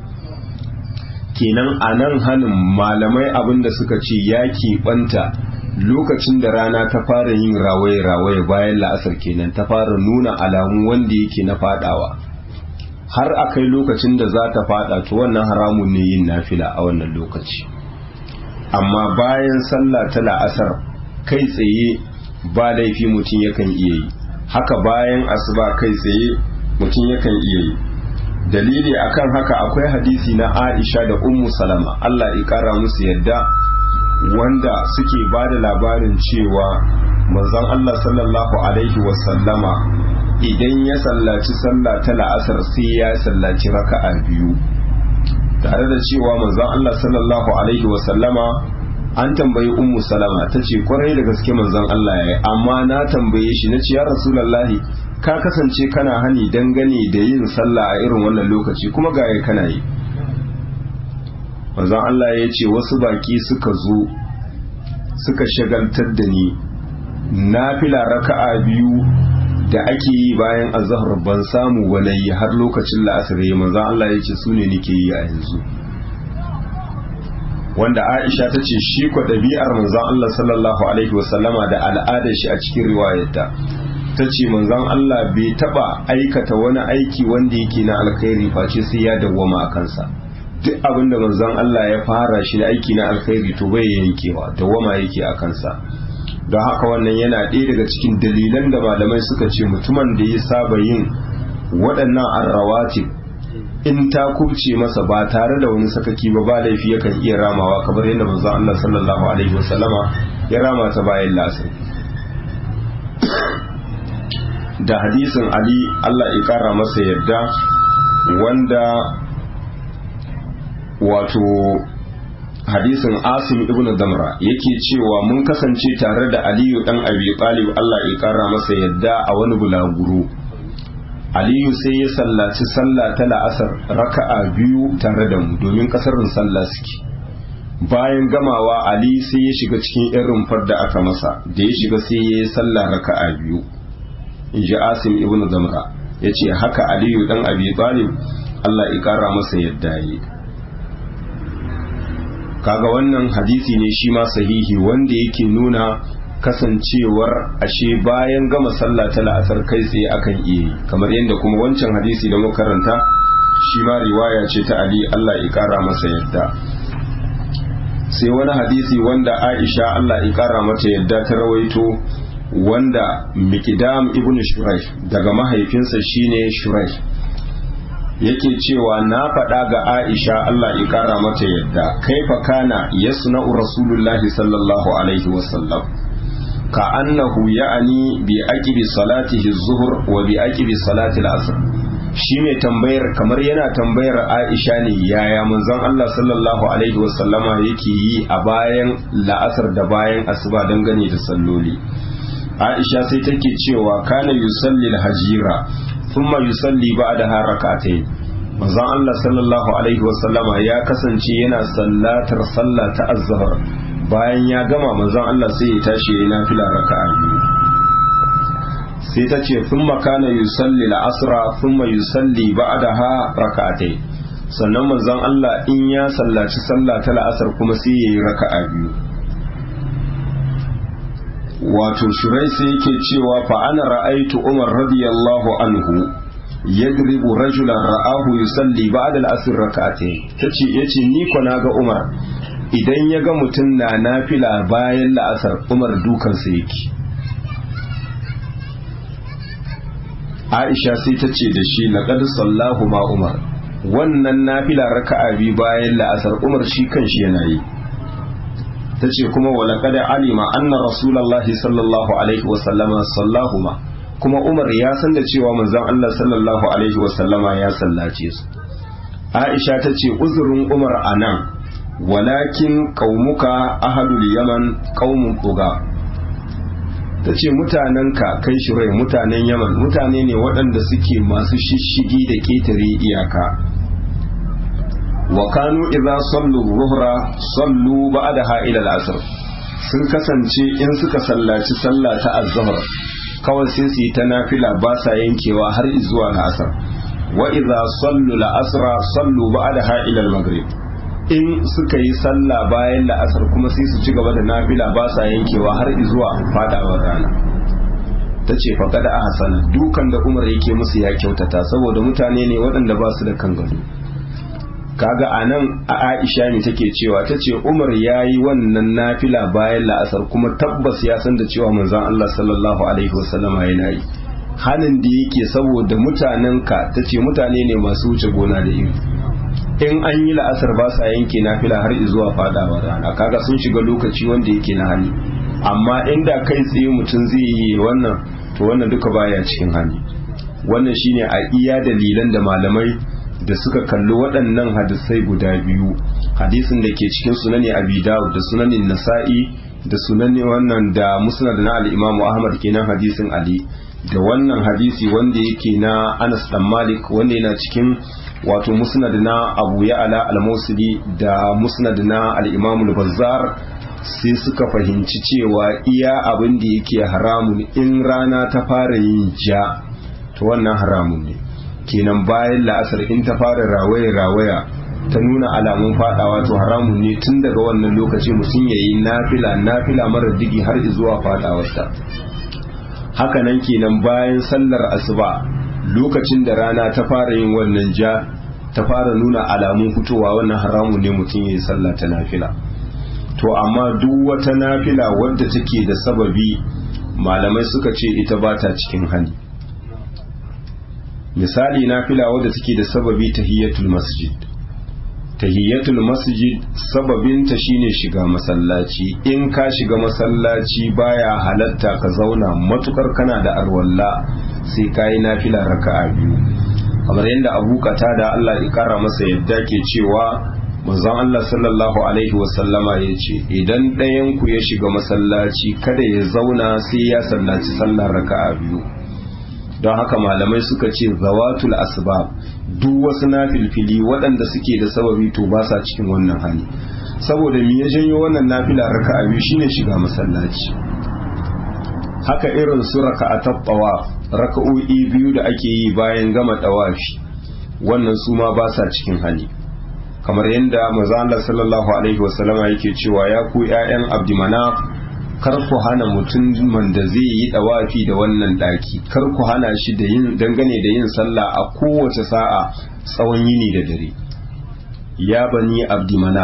kenan a nan hannun malamai abin da suka ce ya keɓanta lokacin da rana ta fara yin rawaye-rawaye bayan la'asar kenan ta fara nuna alamu wanda yake na fadawa har a kai lokacin da za ta fada to wannan haramun ne yin nafila a wannan lokaci amma bayan sallah ta la'asar kai tsaye ba laifi mutum yakan iya yi haka bayan asuba kai tsaye mutum yakan iya yi dalili akan haka akwai hadisi na Aisha da Ummu Salama Allah ya kara musu yadda wanda suke ba da labarin cewa manzon Allah sallallahu alaihi wasallama idan ya sallaci sallah ta la'asar sai ya sallaci raka'a biyu tare da cewa manzon Allah sallallahu alaihi wasallama an tambayi ummu salama ta ce kwarai da gaske manzon Allah ya yi amma na tambaye shi na ce ya rasulallahi ka kasance kana hani dangane da yin sallah a irin wannan lokaci kuma ga ya kana yi manzon Allah ya ce wasu baki suka zo suka shagaltar da ni na fila raka'a biyu da ake yi bayan azhar ban samu wani har lokacin la'asar ya manzon Allah ya ce su ne nake yi a yanzu wanda Aisha ta ce shi kwa ɗabi'ar manzon Allah sallallahu alaihi wasallama da al'adar shi a cikin riwayarta ta ce manzon Allah bai taba aikata wani aiki wanda yake na alkhairi face sai ya dawwama a kansa duk abin da manzon Allah ya fara shi na aiki na alkhairi to bai yankewa dawwama yake a kansa don haka wannan yana ɗaya daga cikin dalilan da malamai suka ce mutumin da ya saba yin waɗannan arrawatib in ta kubce masa ba tare da wani sakaki ba ba laifi yakan iya ramawa kamar yadda manzo Allah sallallahu alaihi wasallama ya rama ta bayan lasar da hadisin Ali Allah ya kara masa yadda wanda wato hadisin Asim ibn Damra yake cewa mun kasance tare da Aliyu dan Abi Talib Allah ya kara masa yadda a wani bulaguro aliyu sai ya sallaci sallah ta la'asar raka'a biyu tare da mu domin kasarin sallah suke bayan gamawa ali sai ya shiga cikin irin rumfar da aka masa da ya shiga sai ya yi sallah raka'a biyu in ji asim ibn zamra ya ce haka aliyu dan abi talib allah ya kara masa yadda yi kaga wannan hadisi ne shi ma sahihi wanda yake nuna kasancewar ashe bayan gama sallah ta la'asar kai tsaye akan iya yi kamar yadda kuma wancan hadisi da muka karanta shi ma riwaya ce ta Ali Allah ya kara masa yadda sai wani hadisi wanda Aisha Allah ya kara mata yadda ta rawaito wanda Mikdam ibn Shuraih daga mahaifinsa shine Shuraih yake cewa na faɗa ga Aisha Allah ya kara mata yadda kaifa kana yasna'u Rasulullahi sallallahu alaihi wasallam ka annahu ya'ani bi aqibi salatihi zuhur wa bi aqibi salati al-asr shi mai tambayar kamar yana tambayar Aisha ne yaya manzon Allah sallallahu alaihi wasallama yake yi a bayan la'asar da bayan asuba dangane da salloli Aisha sai take cewa kana yusalli al-hajira thumma yusalli ba'daha rak'atayn manzon Allah sallallahu alaihi wasallama ya kasance yana sallatar sallah ta azhar bayan ya gama manzon Allah sai ya tashi ya nafila raka'a biyu sai ta ce sun makana yusalli la'asra sun ma yusalli ba'daha raka'atai sannan manzon Allah in ya sallaci sallah ta la'asar kuma sai ya yi raka'a biyu wato shurai sai yake cewa fa ana ra'aitu umar radiyallahu anhu yadribu rajulan ra'ahu yusalli ba'da al-asr raka'atai tace yace ni ko na ga umar idan ya ga mutum na nafila bayan la'asar umar dukansa yake aisha sai ta ce da shi laqad sallahu ma umar wannan nafila raka'a bi bayan la'asar umar shi kanshi yana yi ta ce kuma wa laqad alima anna rasulullahi sallallahu alaihi wa sallama sallahuma kuma umar ya san da cewa manzon Allah sallallahu alaihi wa sallama ya sallace su aisha ta ce uzurin umar anan walakin qaumuka ahadul yaman qaumun tuga ta ce mutanenka kai shirai mutanen yaman mutane ne waɗanda suke masu shishigi da ƙetare iyaka wa kanu idza sallu ruhra sallu ba'daha ila al-asr sun kasance in suka sallaci sallah ta azhar kawai sai su yi ta nafila ba sa yankewa har zuwa al-asr wa idza sallu al-asra sallu ba'daha ila al-maghrib in suka yi sallah bayan la'asar kuma sai su ci gaba da nafila ba sa yankewa har zuwa fadawar rana ta ce faƙa da hasana dukan da umar yake musu ya kyautata saboda mutane ne waɗanda ba su da kan gado kaga a nan a aisha ne take cewa ta ce umar ya yi wannan nafila bayan la'asar kuma tabbas ya san da cewa manzon allah sallallahu alaihi wasallama yana yi hanin da yake saboda mutanenka ta ce mutane ne masu wuce gona da iri in an yi la'asar ba sa yanke nafila har zuwa fadawa rana kaga sun shiga lokaci wanda yake na hali amma inda kai tsaye mutum zai yi wannan to wannan duka baya cikin hali wannan shine a iya dalilan da malamai da suka kalli waɗannan hadisai guda biyu hadisin da ke cikin sunani abi dawud da sunanin nasa'i da sunani wannan da musnad na al-imam ahmad kenan hadisin ali da wannan hadisi wanda yake na anas dan malik wanda yana cikin wato musnad na abu ya'ala al-musili da musnad na al-imam al-bazzar sai suka fahimci cewa iya abin da yake haramun in rana ta fara yin ja to wannan haramun ne kenan bayan la'asar in ta fara rawaya rawaya ta nuna alamun fadawa to haramun ne tun daga wannan lokaci mutum yayi nafila nafila mara digi har zuwa fadawarta haka nan kenan bayan sallar asuba lokacin da rana ta fara yin wannan ja ta fara nuna alamun fitowa wannan haramun ne mutum ya yi sallah ta nafila to amma duk wata nafila wadda take da sababi malamai suka ce ita ba ta cikin hali misali nafila wadda take da sababi tahiyatul masjid tahiyatul masjid sababinta shine shiga masallaci in ka shiga masallaci baya halatta ka zauna matukar kana da arwalla sai kayi nafila raka'a biyu kamar yadda abu da Allah ya kara masa yadda ke cewa manzon Allah sallallahu alaihi wasallama ya ce idan ɗayan ku ya shiga masallaci kada ya zauna sai ya sallaci sallar raka'a biyu don haka malamai suka ce zawatul asbab duk wasu nafilfili waɗanda suke da sababi to ba sa cikin wannan hali saboda me ya janyo wannan nafila raka'a biyu shine shiga masallaci haka irin su raka'atat tawaf raka'o'i biyu da ake yi bayan gama tawafi wannan su ma ba sa cikin hali kamar yadda manzo Allah sallallahu alaihi wasallama yake cewa ya ku ƴaƴan abdimanaf kar ku hana mutumin da zai yi dawafi da wannan daki kar ku hana shi da yin dangane da yin sallah a kowace sa'a tsawon yini da dare ya bani abdimana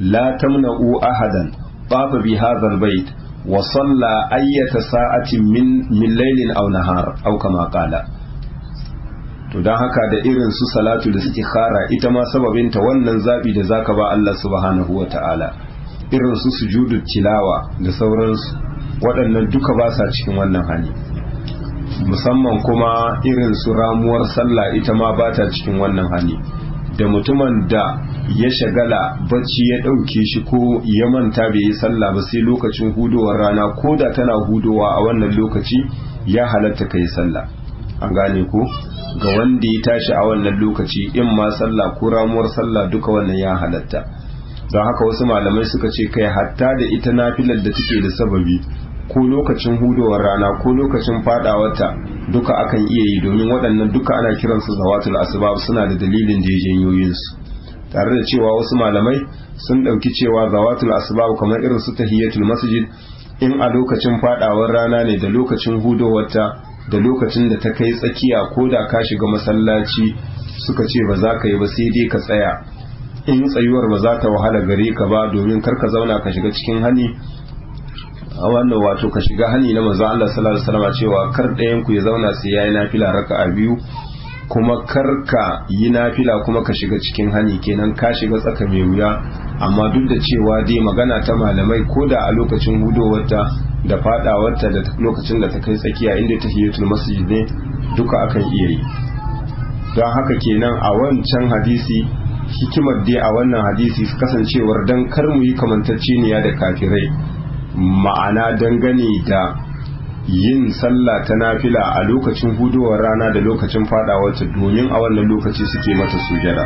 la tamna'u ahadan tafa bi hadha albayt wa salla ayyata sa'atin min min laylin aw nahar aw kama qala to dan haka da irin su salatu da istikhara ita ma sababinta wannan zabi da zaka ba Allah subhanahu wata'ala irin su sujudu tilawa da sauransu waɗannan duka ba sa cikin wannan hali musamman kuma irin su ramuwar sallah ita ma ba ta cikin wannan hali da mutumin da ya shagala bacci ya ɗauke shi ko ya manta bai yi sallah ba sai lokacin hudowar rana ko da tana hudowa a wannan lokaci ya halatta ka yi sallah an gane ko ga wanda ya tashi a wannan lokaci in ma sallah ko ramuwar sallah duka wannan ya halatta don haka wasu malamai suka ce kai hatta da ita nafilar da take da sababi ko lokacin hudowar rana ko lokacin fadawarta duka akan iya yi domin waɗannan duka ana kiransu zawatul asbab suna da dalilin da ya janyo yinsu tare da cewa wasu malamai sun ɗauki cewa zawatul asbab kamar irin su tahiyatul masjid in a lokacin fadawar rana ne da lokacin hudowarta da lokacin da ta kai tsakiya ko da ka shiga masallaci suka ce ba za ka yi ba sai dai ka tsaya in tsayuwar ba za ta wahala gare ka ba domin kar ka zauna ka shiga cikin hani a wannan wato ka shiga hani na manzo Allah sallallahu alaihi wasallam cewa kar ɗayan ku ya zauna sai yayi nafila raka'a biyu kuma kar ka yi nafila kuma ka shiga cikin hani kenan ka shiga tsaka mai wuya amma duk da cewa dai magana ta malamai ko da a lokacin hudowarta da fadawarta da lokacin da ta kai tsakiya inda tahiyatul masjid ne duka akan iya yi don haka kenan a wancan hadisi hikimar dai a wannan hadisi kasancewar dan kar mu yi kamantacceniya da kafirai ma'ana dangane da yin sallah ta nafila a lokacin hudowar rana da lokacin fadawarta domin a wannan lokaci suke mata sujada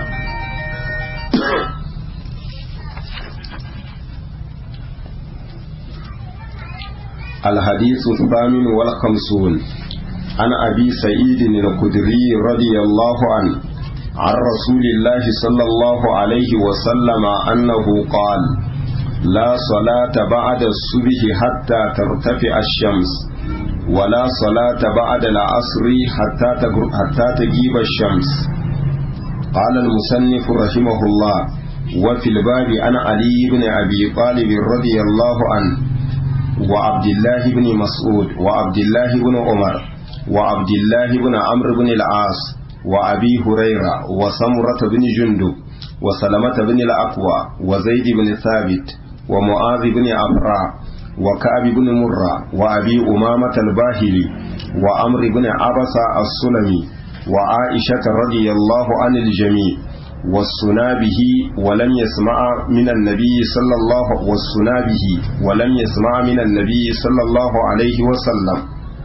الحديث الثامن والخمسون عن أبي سعيد الخدري رضي الله عنه عن رسول الله صلى الله عليه وسلم أنه قال لا صلاة بعد الصبح حتى ترتفع الشمس ولا صلاة بعد العصر حتى حتى تجيب الشمس قال المصنف رحمه الله وفي الباب عن علي بن أبي طالب رضي الله عنه وعبد الله بن مسعود وعبد الله بن عمر وعبد الله بن عمرو بن العاص وأبي هريرة وسمرة بن جندب وسلمة بن الأقوى وزيد بن ثابت ومعاذ بن عفراء وكعب بن مرة وأبي أمامة الباهلي وأمر بن عبس السلمي وعائشة رضي الله عن الجميع والسنا به ولم يسمع من النبي صلى الله والسنا به ولم يسمع من النبي صلى الله عليه وسلم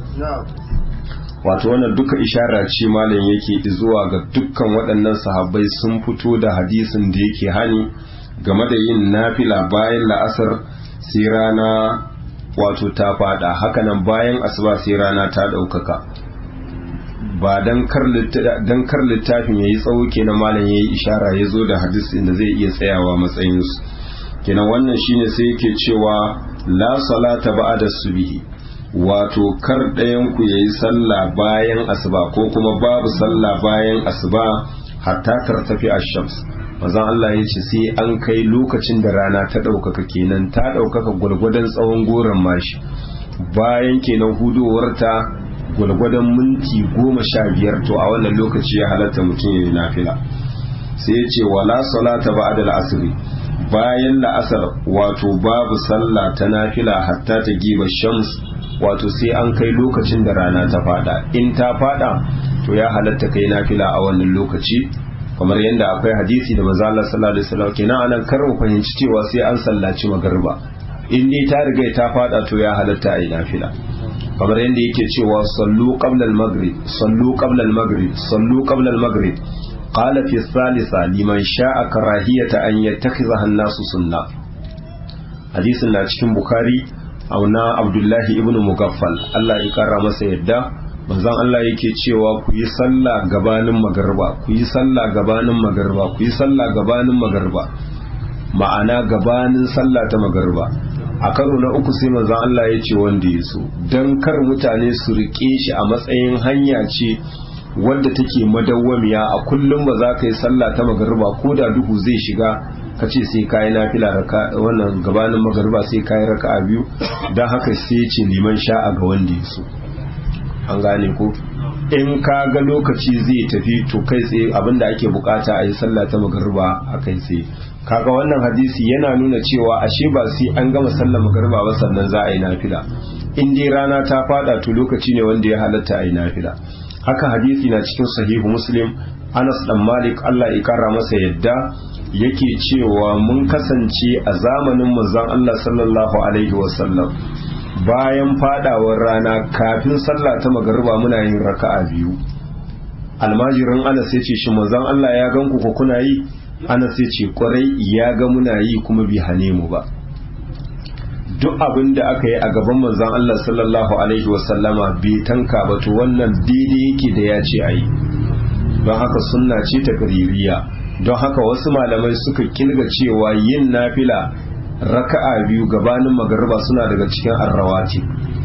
wato wannan duka ishara ce malam yake zuwa ga dukkan waɗannan sahabbai sun fito da hadisin da yake hani game da yin nafila bayan la'asar sai rana wato ta fada hakanan bayan asuba sai rana ta ɗaukaka ba don kar littafin ya yi tsawo kenan malam ya yi ishara ya zo da hadisin da zai iya tsayawa matsayinsu kenan wannan shine sai yake cewa la salata ba'da subhi wato kar ɗayan ku yayi sallah bayan asuba ko kuma babu sallah bayan asuba hatta tartafi ash-shams manzon Allah ya ce sai an kai lokacin da rana ta ɗaukaka kenan ta ɗaukaka gwargwadon tsawon goron mashi bayan kenan hudowarta gwargwadon minti goma sha biyar to a wannan lokaci ya halatta mutum ya yi nafila sai ya ce wala salata ba da la'asiri bayan la'asar wato babu sallah ta nafila hatta ta giba shams wato sai an kai lokacin da rana ta fada in ta fada to ya halatta kai nafila a wannan lokaci kamar yadda akwai hadisi da manzo Allah sallallahu alaihi wasallam kenan anan kar mu fahimci cewa sai an sallaci magarba in dai ta riga ta fada to ya halatta a yi nafila kamar yadda yake cewa sallu qabla al-maghrib sallu qabla al-maghrib sallu qabla al-maghrib qala fi thalitha liman sha'a karahiyata an yattakhidha an-nasu sunna hadisin na cikin bukhari auna abdullahi ibn mugaffal Allah ya kara masa yadda manzon Allah yake cewa ku yi sallah gabanin magarba ku yi sallah gabanin magarba ku yi sallah gabanin magarba ma'ana gabanin sallah ta magarba a karo na uku sai manzon Allah ya ce wanda ya so don kar mutane su rike shi a matsayin hanya ce wadda take madawwamiya a kullum ba za ka yi sallah ta magarba ko da duhu zai shiga ka ce sai kayi nafila raka wannan gabanin magariba sai kayi raka'a biyu don haka sai ce liman sha'a ga wanda ya so an gane ko in ka ga lokaci zai tafi to kai tsaye abinda ake bukata a yi sallah ta magariba a kai tsaye kaga wannan hadisi yana nuna cewa ashe ba sai an gama sallar magariba ba sannan za a yi nafila in dai rana ta fada to lokaci ne wanda ya halatta a yi nafila haka hadisi na cikin sahihu muslim anas dan malik allah ya kara masa yadda yake cewa mun kasance a zamanin manzon allah sallallahu alaihi wasallam bayan fadawar rana kafin sallah ta magariba muna yin raka'a biyu almajirin anas ya ce shi manzon allah ya gan ku ko kuna yi anas ya ce kwarai ya ga muna yi kuma bi hane mu ba duk abin da aka yi a gaban manzon Allah sallallahu alaihi wasallama bai tanka ba to wannan daidai yake da ya ce a yi don haka sunna ce ta kaririya don haka wasu malamai suka kilga cewa yin nafila raka'a biyu gabanin magariba suna daga cikin arrawati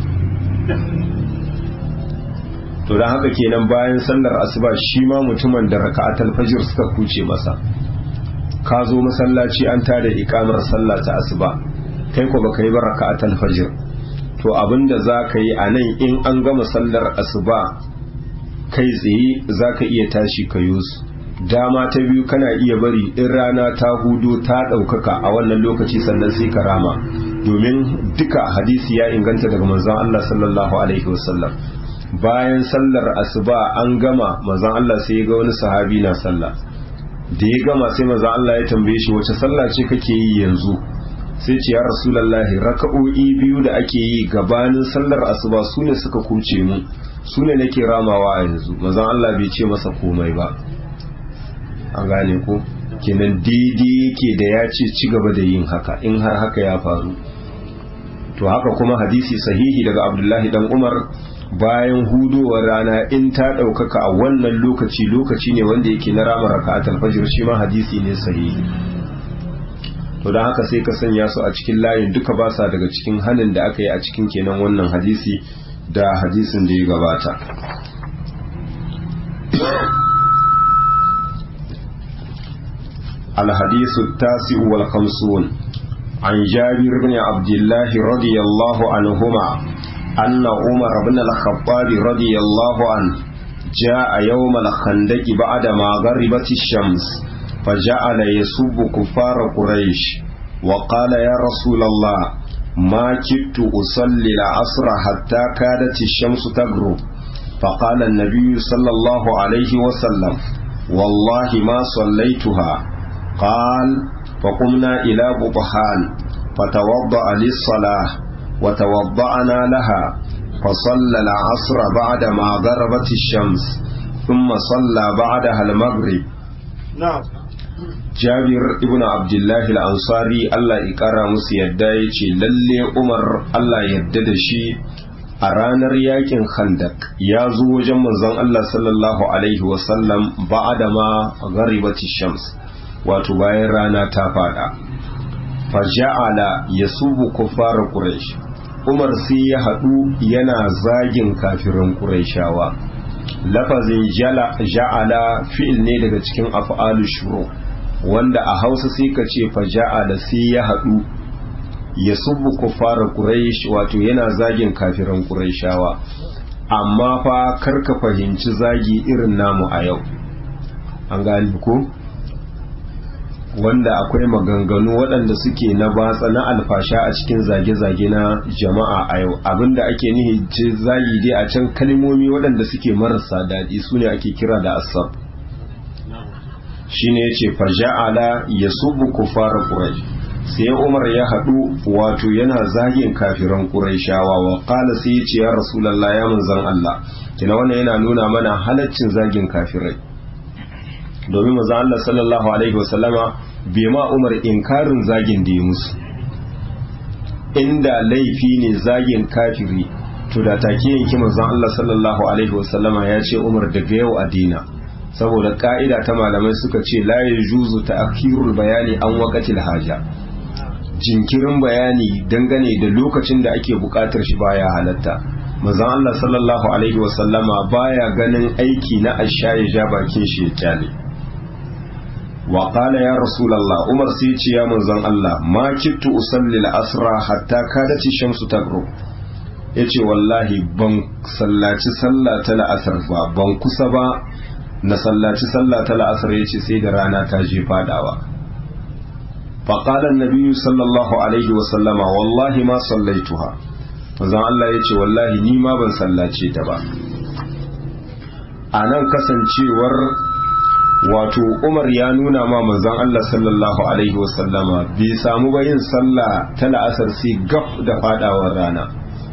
to don haka kenan bayan sallar asuba shi ma mutumin da raka'atul fajr suka kuce masa ka zo masallaci an tada ikamar sallah ta asuba kai ko baka yi ba raka'atul fajr to abinda zaka yi a nan in an gama sallar asuba kai tsaye zaka iya tashi ka su dama ta biyu kana iya bari in rana ta hudu ta ɗaukaka a wannan lokaci sannan sai ka rama domin duka hadisi ya inganta daga manzon Allah sallallahu alaihi wasallam bayan sallar asuba an gama manzon Allah sai ya ga wani sahabi na sallah da ya gama sai manzon Allah ya tambaye shi wace sallah ce kake yi yanzu sai ce ya rasulallahi raka'o'i biyu da ake yi gabanin sallar asuba su ne suka kuce mu su ne nake ramawa a yanzu mazan Allah bai ce masa komai ba an gane ko kenan daidai yake da ya ce ci gaba da yin haka in har haka ya faru to haka kuma hadisi sahihi daga abdullahi dan umar bayan hudowar rana in ta ɗaukaka a wannan lokaci lokaci ne wanda yake na rama raka'atul fajr shi ma hadisi ne sahihi to don haka sai ka sanya su a cikin layin duka ba sa daga cikin hannun da aka yi a cikin kenan wannan hadisi da hadisin da ya gabata الحديث التاسع والخمسون عن جابر بن عبد الله رضي الله عنهما أن عمر بن الخطاب رضي الله عنه جاء يوم الخندق بعدما غربت الشمس فجعل يسب كفار قريش وقال يا رسول الله ما كدت أصلي العصر حتى كادت الشمس تغرب فقال النبي صلى الله عليه وسلم والله ما صليتها قال فقمنا إلى بطحان فتوضأ للصلاة وتوضأنا لها فصلى العصر بعدما غربت الشمس ثم صلى بعدها المغرب na'am jabir ibn abdullahi al-ansari Allah ya kara musu yadda ya ce lalle umar Allah yadda da shi a ranar yakin khandak ya zo wajen manzon Allah sallallahu alaihi wasallam ba'da ma gharibati shams wato bayan rana ta fada faja'ala yasubu kuffar quraish umar sai ya hadu yana zagin kafirin quraishawa lafazin ja'ala fi'il ne daga cikin af'alu shuru wanda a hausa sai ka ce fa ja'ala sai ya haɗu ya subu kufara quraish wato yana zagin kafiran quraishawa amma fa karka fahimci zagi irin namu a yau an gani ko wanda akwai maganganu waɗanda suke na batsa na alfasha a cikin zage-zage na jama'a a yau abinda ake nihi ce zagi dai a can kalmomi waɗanda suke marasa daɗi su ne ake kira da asab shi ne ya ce faja'ala ya subu kufara ƙurai sai umar ya haɗu wato yana zagin kafiran ƙuraishawa wa ƙala sai ya ce ya rasulallah ya manzan Allah kina wannan yana nuna mana halaccin zagin kafirai domin manzan Allah sallallahu alaihi wasallama bai ma umar inkarin zagin da ya musu inda laifi ne zagin kafiri to da take yanki manzan Allah sallallahu alaihi wasallama ya ce umar daga yau a dina saboda ka'ida ta malamai suka ce la yajuzu ta'khirul bayani an waqatil haja jinkirin bayani dangane da lokacin da ake bukatar shi baya halatta manzon Allah sallallahu alaihi wasallama baya ganin aiki na asha ya ja bakin shi ya kyale wa qala ya rasulullah umar sai ce ya manzon Allah ma kittu usalli al-asra hatta kadati shamsu tagru yace wallahi ban sallaci sallah ta la'asar ba ban kusa ba na sallaci sallah ta la'asar yace sai da rana ta je fadawa فقال النبي صلى الله عليه وسلم والله ما صليتها manzon Allah ya ce wallahi ni ma ban sallace ta ba a nan kasancewar wato umar ya nuna ma manzon Allah sallallahu alaihi wasallama bai samu ba yin sallah ta la'asar sai gaf da fadawar rana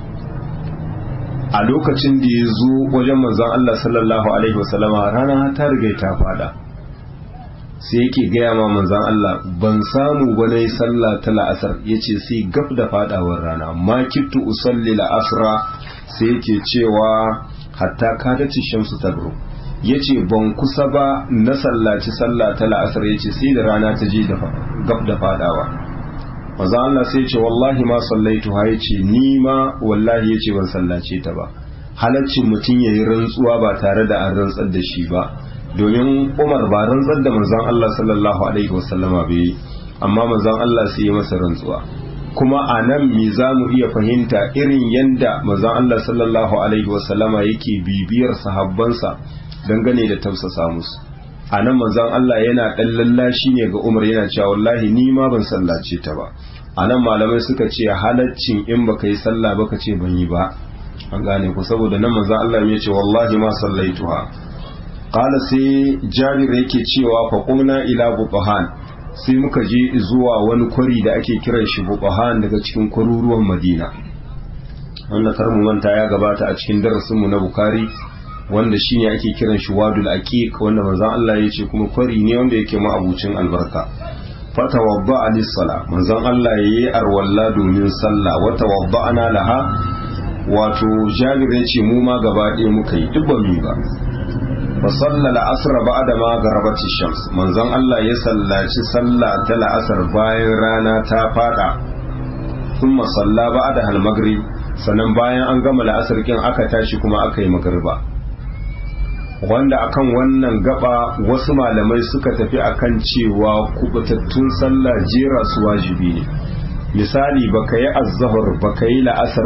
a lokacin da ya zo wajen manzon Allah sallallahu alaihi wasallama rana ta riga ta fada sai yake gaya ma manzan Allah ban samu ba na yi sallah ta la'asar ya ce sai gaf da fadawar rana ma kittu usalli la'asra sai yake cewa hatta kadaci shamsu tagro ya ce ban kusa ba na sallaci sallah ta la'asar ya ce sai da rana ta je gaf da fadawa manzan Allah sai ce wallahi ma sallaitu ha ya ce ni ma wallahi ya ce ban sallace ta ba halaccin mutum ya yi rantsuwa ba tare da an rantsar da shi ba domin umar ba rantsar da manzon Allah sallallahu alaihi wasallama bai amma manzon Allah sai ya masa rantsuwa kuma a nan me za mu iya fahimta irin yanda manzon Allah sallallahu alaihi wasallama yake bibiyar sahabbansa dangane da tausasa musu a nan manzon Allah yana dan lallashi ne ga Umar yana cewa wallahi ni ma ban sallace ta ba a nan malamai suka ce halaccin in baka yi sallah baka ce ban yi ba an gane ku saboda nan manzon Allah ya ce wallahi ma sallaituha qala sai jabir yake cewa fa qumna ila buqahan sai muka je zuwa wani kwari da ake kiran shi buqahan daga cikin kwaruruwan madina wanda kar mu manta ya gabata a cikin darasin mu na bukari wanda shine ake kiran shi wadul aqiq wanda manzon Allah ya ce kuma kwari ne wanda yake ma'abucin albarka fatawadda lis-sala manzon Allah yayi arwalla domin sallah wa tawadda'na laha wato jabir ya ce mu ma gaba ɗaya muka yi duk ba mu ba fa salla al-asr ba'da ma garabati shams manzon Allah ya sallaci sallah ta la'asar bayan rana ta fada thumma salla ba'da al-maghrib sannan bayan an gama la'asar kin aka tashi kuma aka yi magriba wanda akan wannan gaba wasu malamai suka tafi akan cewa kubutattun sallah jera su wajibi ne misali baka yi azzahar baka yi la'asar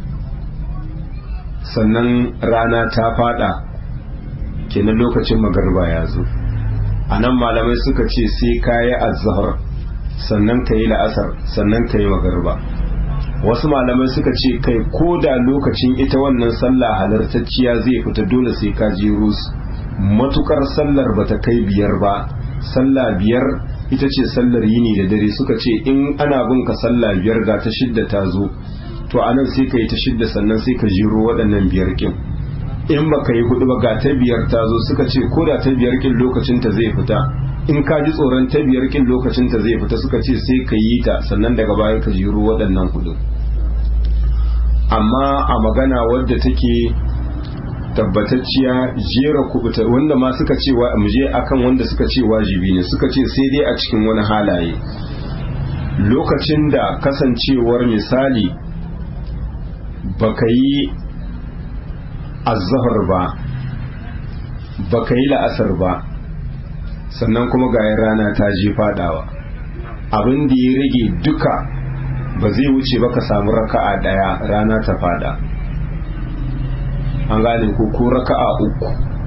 sannan rana ta fada kenan lokacin magarba ya zo a nan malamai suka ce sai ka yi azzahar sannan ka yi la'asar sannan ka yi magarba wasu malamai suka ce kai ko da lokacin ita wannan sallah halartacciya zai fita dole sai ka je rus matukar sallar bata kai biyar ba sallah biyar ita ce sallar yini da dare suka ce in ana bin ka sallah biyar ga ta shidda ta zo to anan sai ka yi ta shidda sannan sai ka jiro waɗannan biyar kin in ba ka yi hudu ba ga ta biyar ta zo suka ce ko da ta biyar kin lokacin ta zai fita in ka ji tsoron ta biyar kin lokacin ta zai fita suka ce sai ka yi ta sannan daga baya ka jiro waɗannan hudu amma a magana wadda take tabbatacciya jera kubuta wanda ma suka ce wa muje akan wanda suka ce wajibi ne suka ce sai dai a cikin wani halaye lokacin da kasancewar misali baka yi azzahar ba baka yi la'asar ba sannan kuma ga rana ta je fadawa abin da ya rage duka ba zai wuce ba ka samu raka'a daya rana ta fada an gane ko ko raka'a uku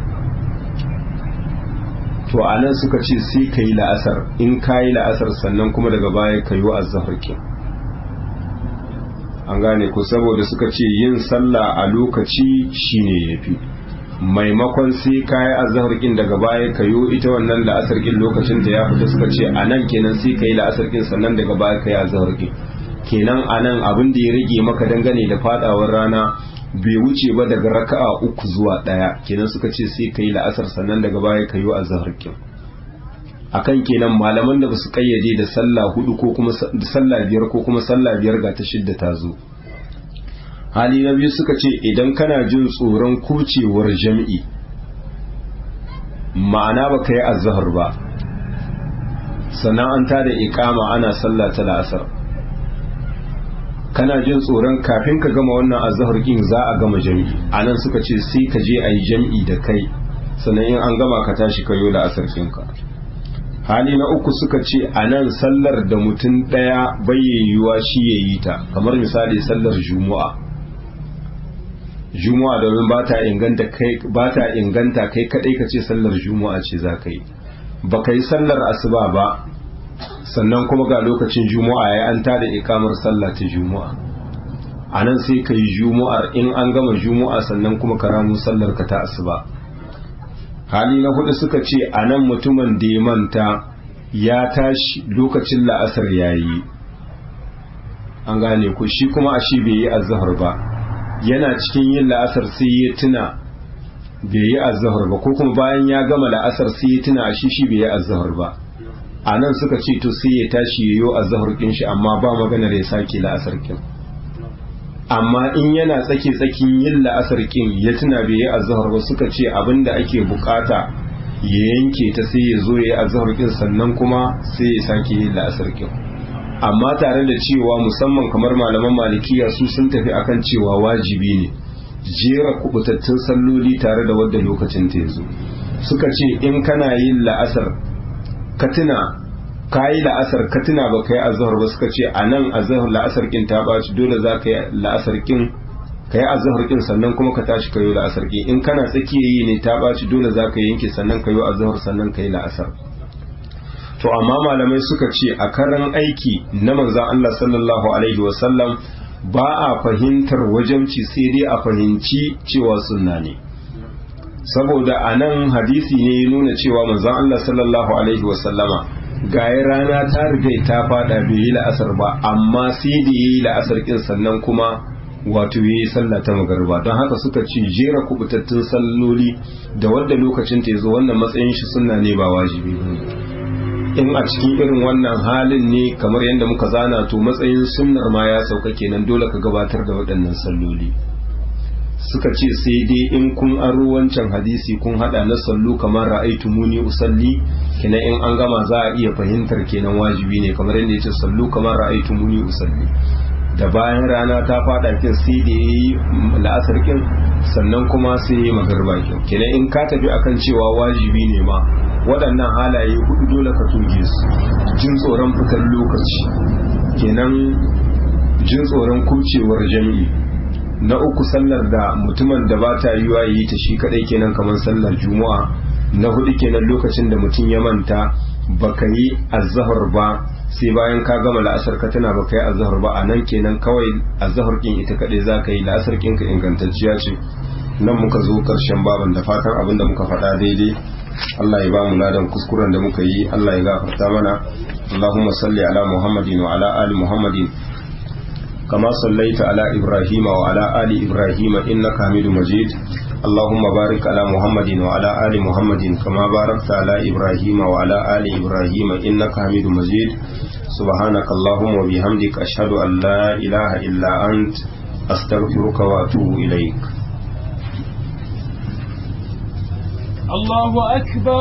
to a nan suka ce sai ka yi la'asar in ka yi la'asar sannan kuma daga baya ka yi wa'azzahar kin an gane ko saboda suka ce yin sallah a lokaci shine yafi maimakon sai ka yi azahar kin daga baya ka yi ita wannan la'asar kin lokacin da ya fita suka ce a nan kenan sai ka yi la'asar kin sannan daga baya ka yi azahar kin kenan a nan abin da ya rage maka dangane da fadawar rana bai wuce ba daga raka'a uku zuwa ɗaya kenan suka ce sai ka yi la'asar sannan daga baya ka yi azahar kin akan kenan malaman da basu kayyade da sallah hudu ko kuma da sallah biyar ko kuma sallah biyar ga ta shidda ta zo hali na biyu suka ce idan kana jin tsoron kucewar jam'i ma'ana ba ka yi azahar ba sannan an tada iqama ana sallah ta la'asar kana jin tsoron kafin ka gama wannan azahar kin za a gama jam'i anan suka ce sai ka je a yi jam'i da kai sannan in an gama ka tashi kayo la'asar ɗinka hali na uku suka ce a nan sallar da mutum ɗaya bayyayyuwa shi ya yi ta kamar misali sallar juma'a juma'a domin ba ta inganta kai ba ta inganta kai kadai ka ce sallar juma'a ce za ka yi ba ka yi sallar asuba ba sannan kuma ga lokacin juma'a ya an tada ikamar sallah ta juma'a a nan sai ka yi juma'ar in an gama juma'a sannan kuma ka ramu sallar ka ta asuba hali na hudu suka ce a nan mutumin da ya manta ya tashi lokacin la'asar ya yi an gane ku shi kuma a shi bai yi azahar ba yana cikin yin la'asar sai ya tuna bai yi azahar ba ko kuma bayan ya gama la'asar sai ya tuna a shi shi bai yi azahar ba a nan suka ce to sai ya tashi ya yi azahar kin shi amma ba maganar ya sake la'asar kin amma in yana tsake tsakin yin la'asar kin ya tuna bai yi azhar ba suka ce abinda ake bukata ya yanke ta sai ya zo ya yi azhar kin sannan kuma sai ya sake yin la'asar kin amma tare da cewa musamman kamar malaman malikiya su sun tafi akan cewa wajibi ne jera kubutattun salloli tare da wadda lokacin ta yazo suka ce in kana yin la'asar ka tuna ka yi la'asar ka tuna ba ka yi azahar ba suka ce a nan azahar la'asar kin ta ɓaci dole za ka yi la'asar kin ka yi azahar kin sannan kuma ka tashi ka yi la'asar kin in kana tsakiya yi ne ta ɓaci dole za ka yanke sannan ka yi azahar sannan ka yi la'asar to amma malamai suka ce a karan aiki na manzan Allah sallallahu alaihi wasallam ba a fahimtar wajamci sai dai a fahimci cewa sunna ne saboda a nan hadisi ne ya nuna cewa manzan Allah sallallahu alaihi wasallama gaya rana ta riga ta fada bai yi la'asar ba amma sai da yi la'asar kin sannan kuma wato ya yi sallah ta magarba don haka suka ce jera kubutattun salloli da wadda lokacin ta zo wannan matsayin shi sunna ne ba wajibi ba in a cikin irin wannan halin ne kamar yadda muka zana to matsayin sunnar ma ya sauka kenan dole ka gabatar da waɗannan salloli suka ce sai dai in kun aro wancan hadisi kun hada na sallu kamar ra'aitu muni usalli kenan in an gama za a iya fahimtar kenan wajibi ne kamar yadda yace sallu kamar ra'aitu muni usalli da bayan rana ta fada kin sai da yayi la'asar kin sannan kuma sai yayi magarba kin kenan in ka tafi akan cewa wajibi ne ma waɗannan halaye hudu dole ka tuge su jin tsoron fitar lokaci kenan jin tsoron kubcewar jami'i na uku sallar da mutumin da ba ta yiwa yi ta shi kadai kenan kamar sallar juma'a na hudu kenan lokacin da mutum ya manta baka yi azhar ba sai bayan ka gama la'asar ka tana baka yi azhar ba a nan kenan kawai azhar kin ita kadai za ka yi la'asar kin ka ingantacciya ce nan muka zo karshen baban da fatan abin da muka faɗa daidai Allah ya ba mu ladan kuskuren da muka yi Allah ya gafarta mana Allahumma salli ala Muhammadin wa ala ali Muhammadin كما صليت على إبراهيم وعلى آل إبراهيم إنك حميد مجيد اللهم بارك على محمد وعلى آل محمد كما باركت على إبراهيم وعلى آل إبراهيم إنك حميد مجيد سبحانك اللهم وبحمدك أشهد أن لا إله إلا أنت أستغفرك وأتوب إليك الله أكبر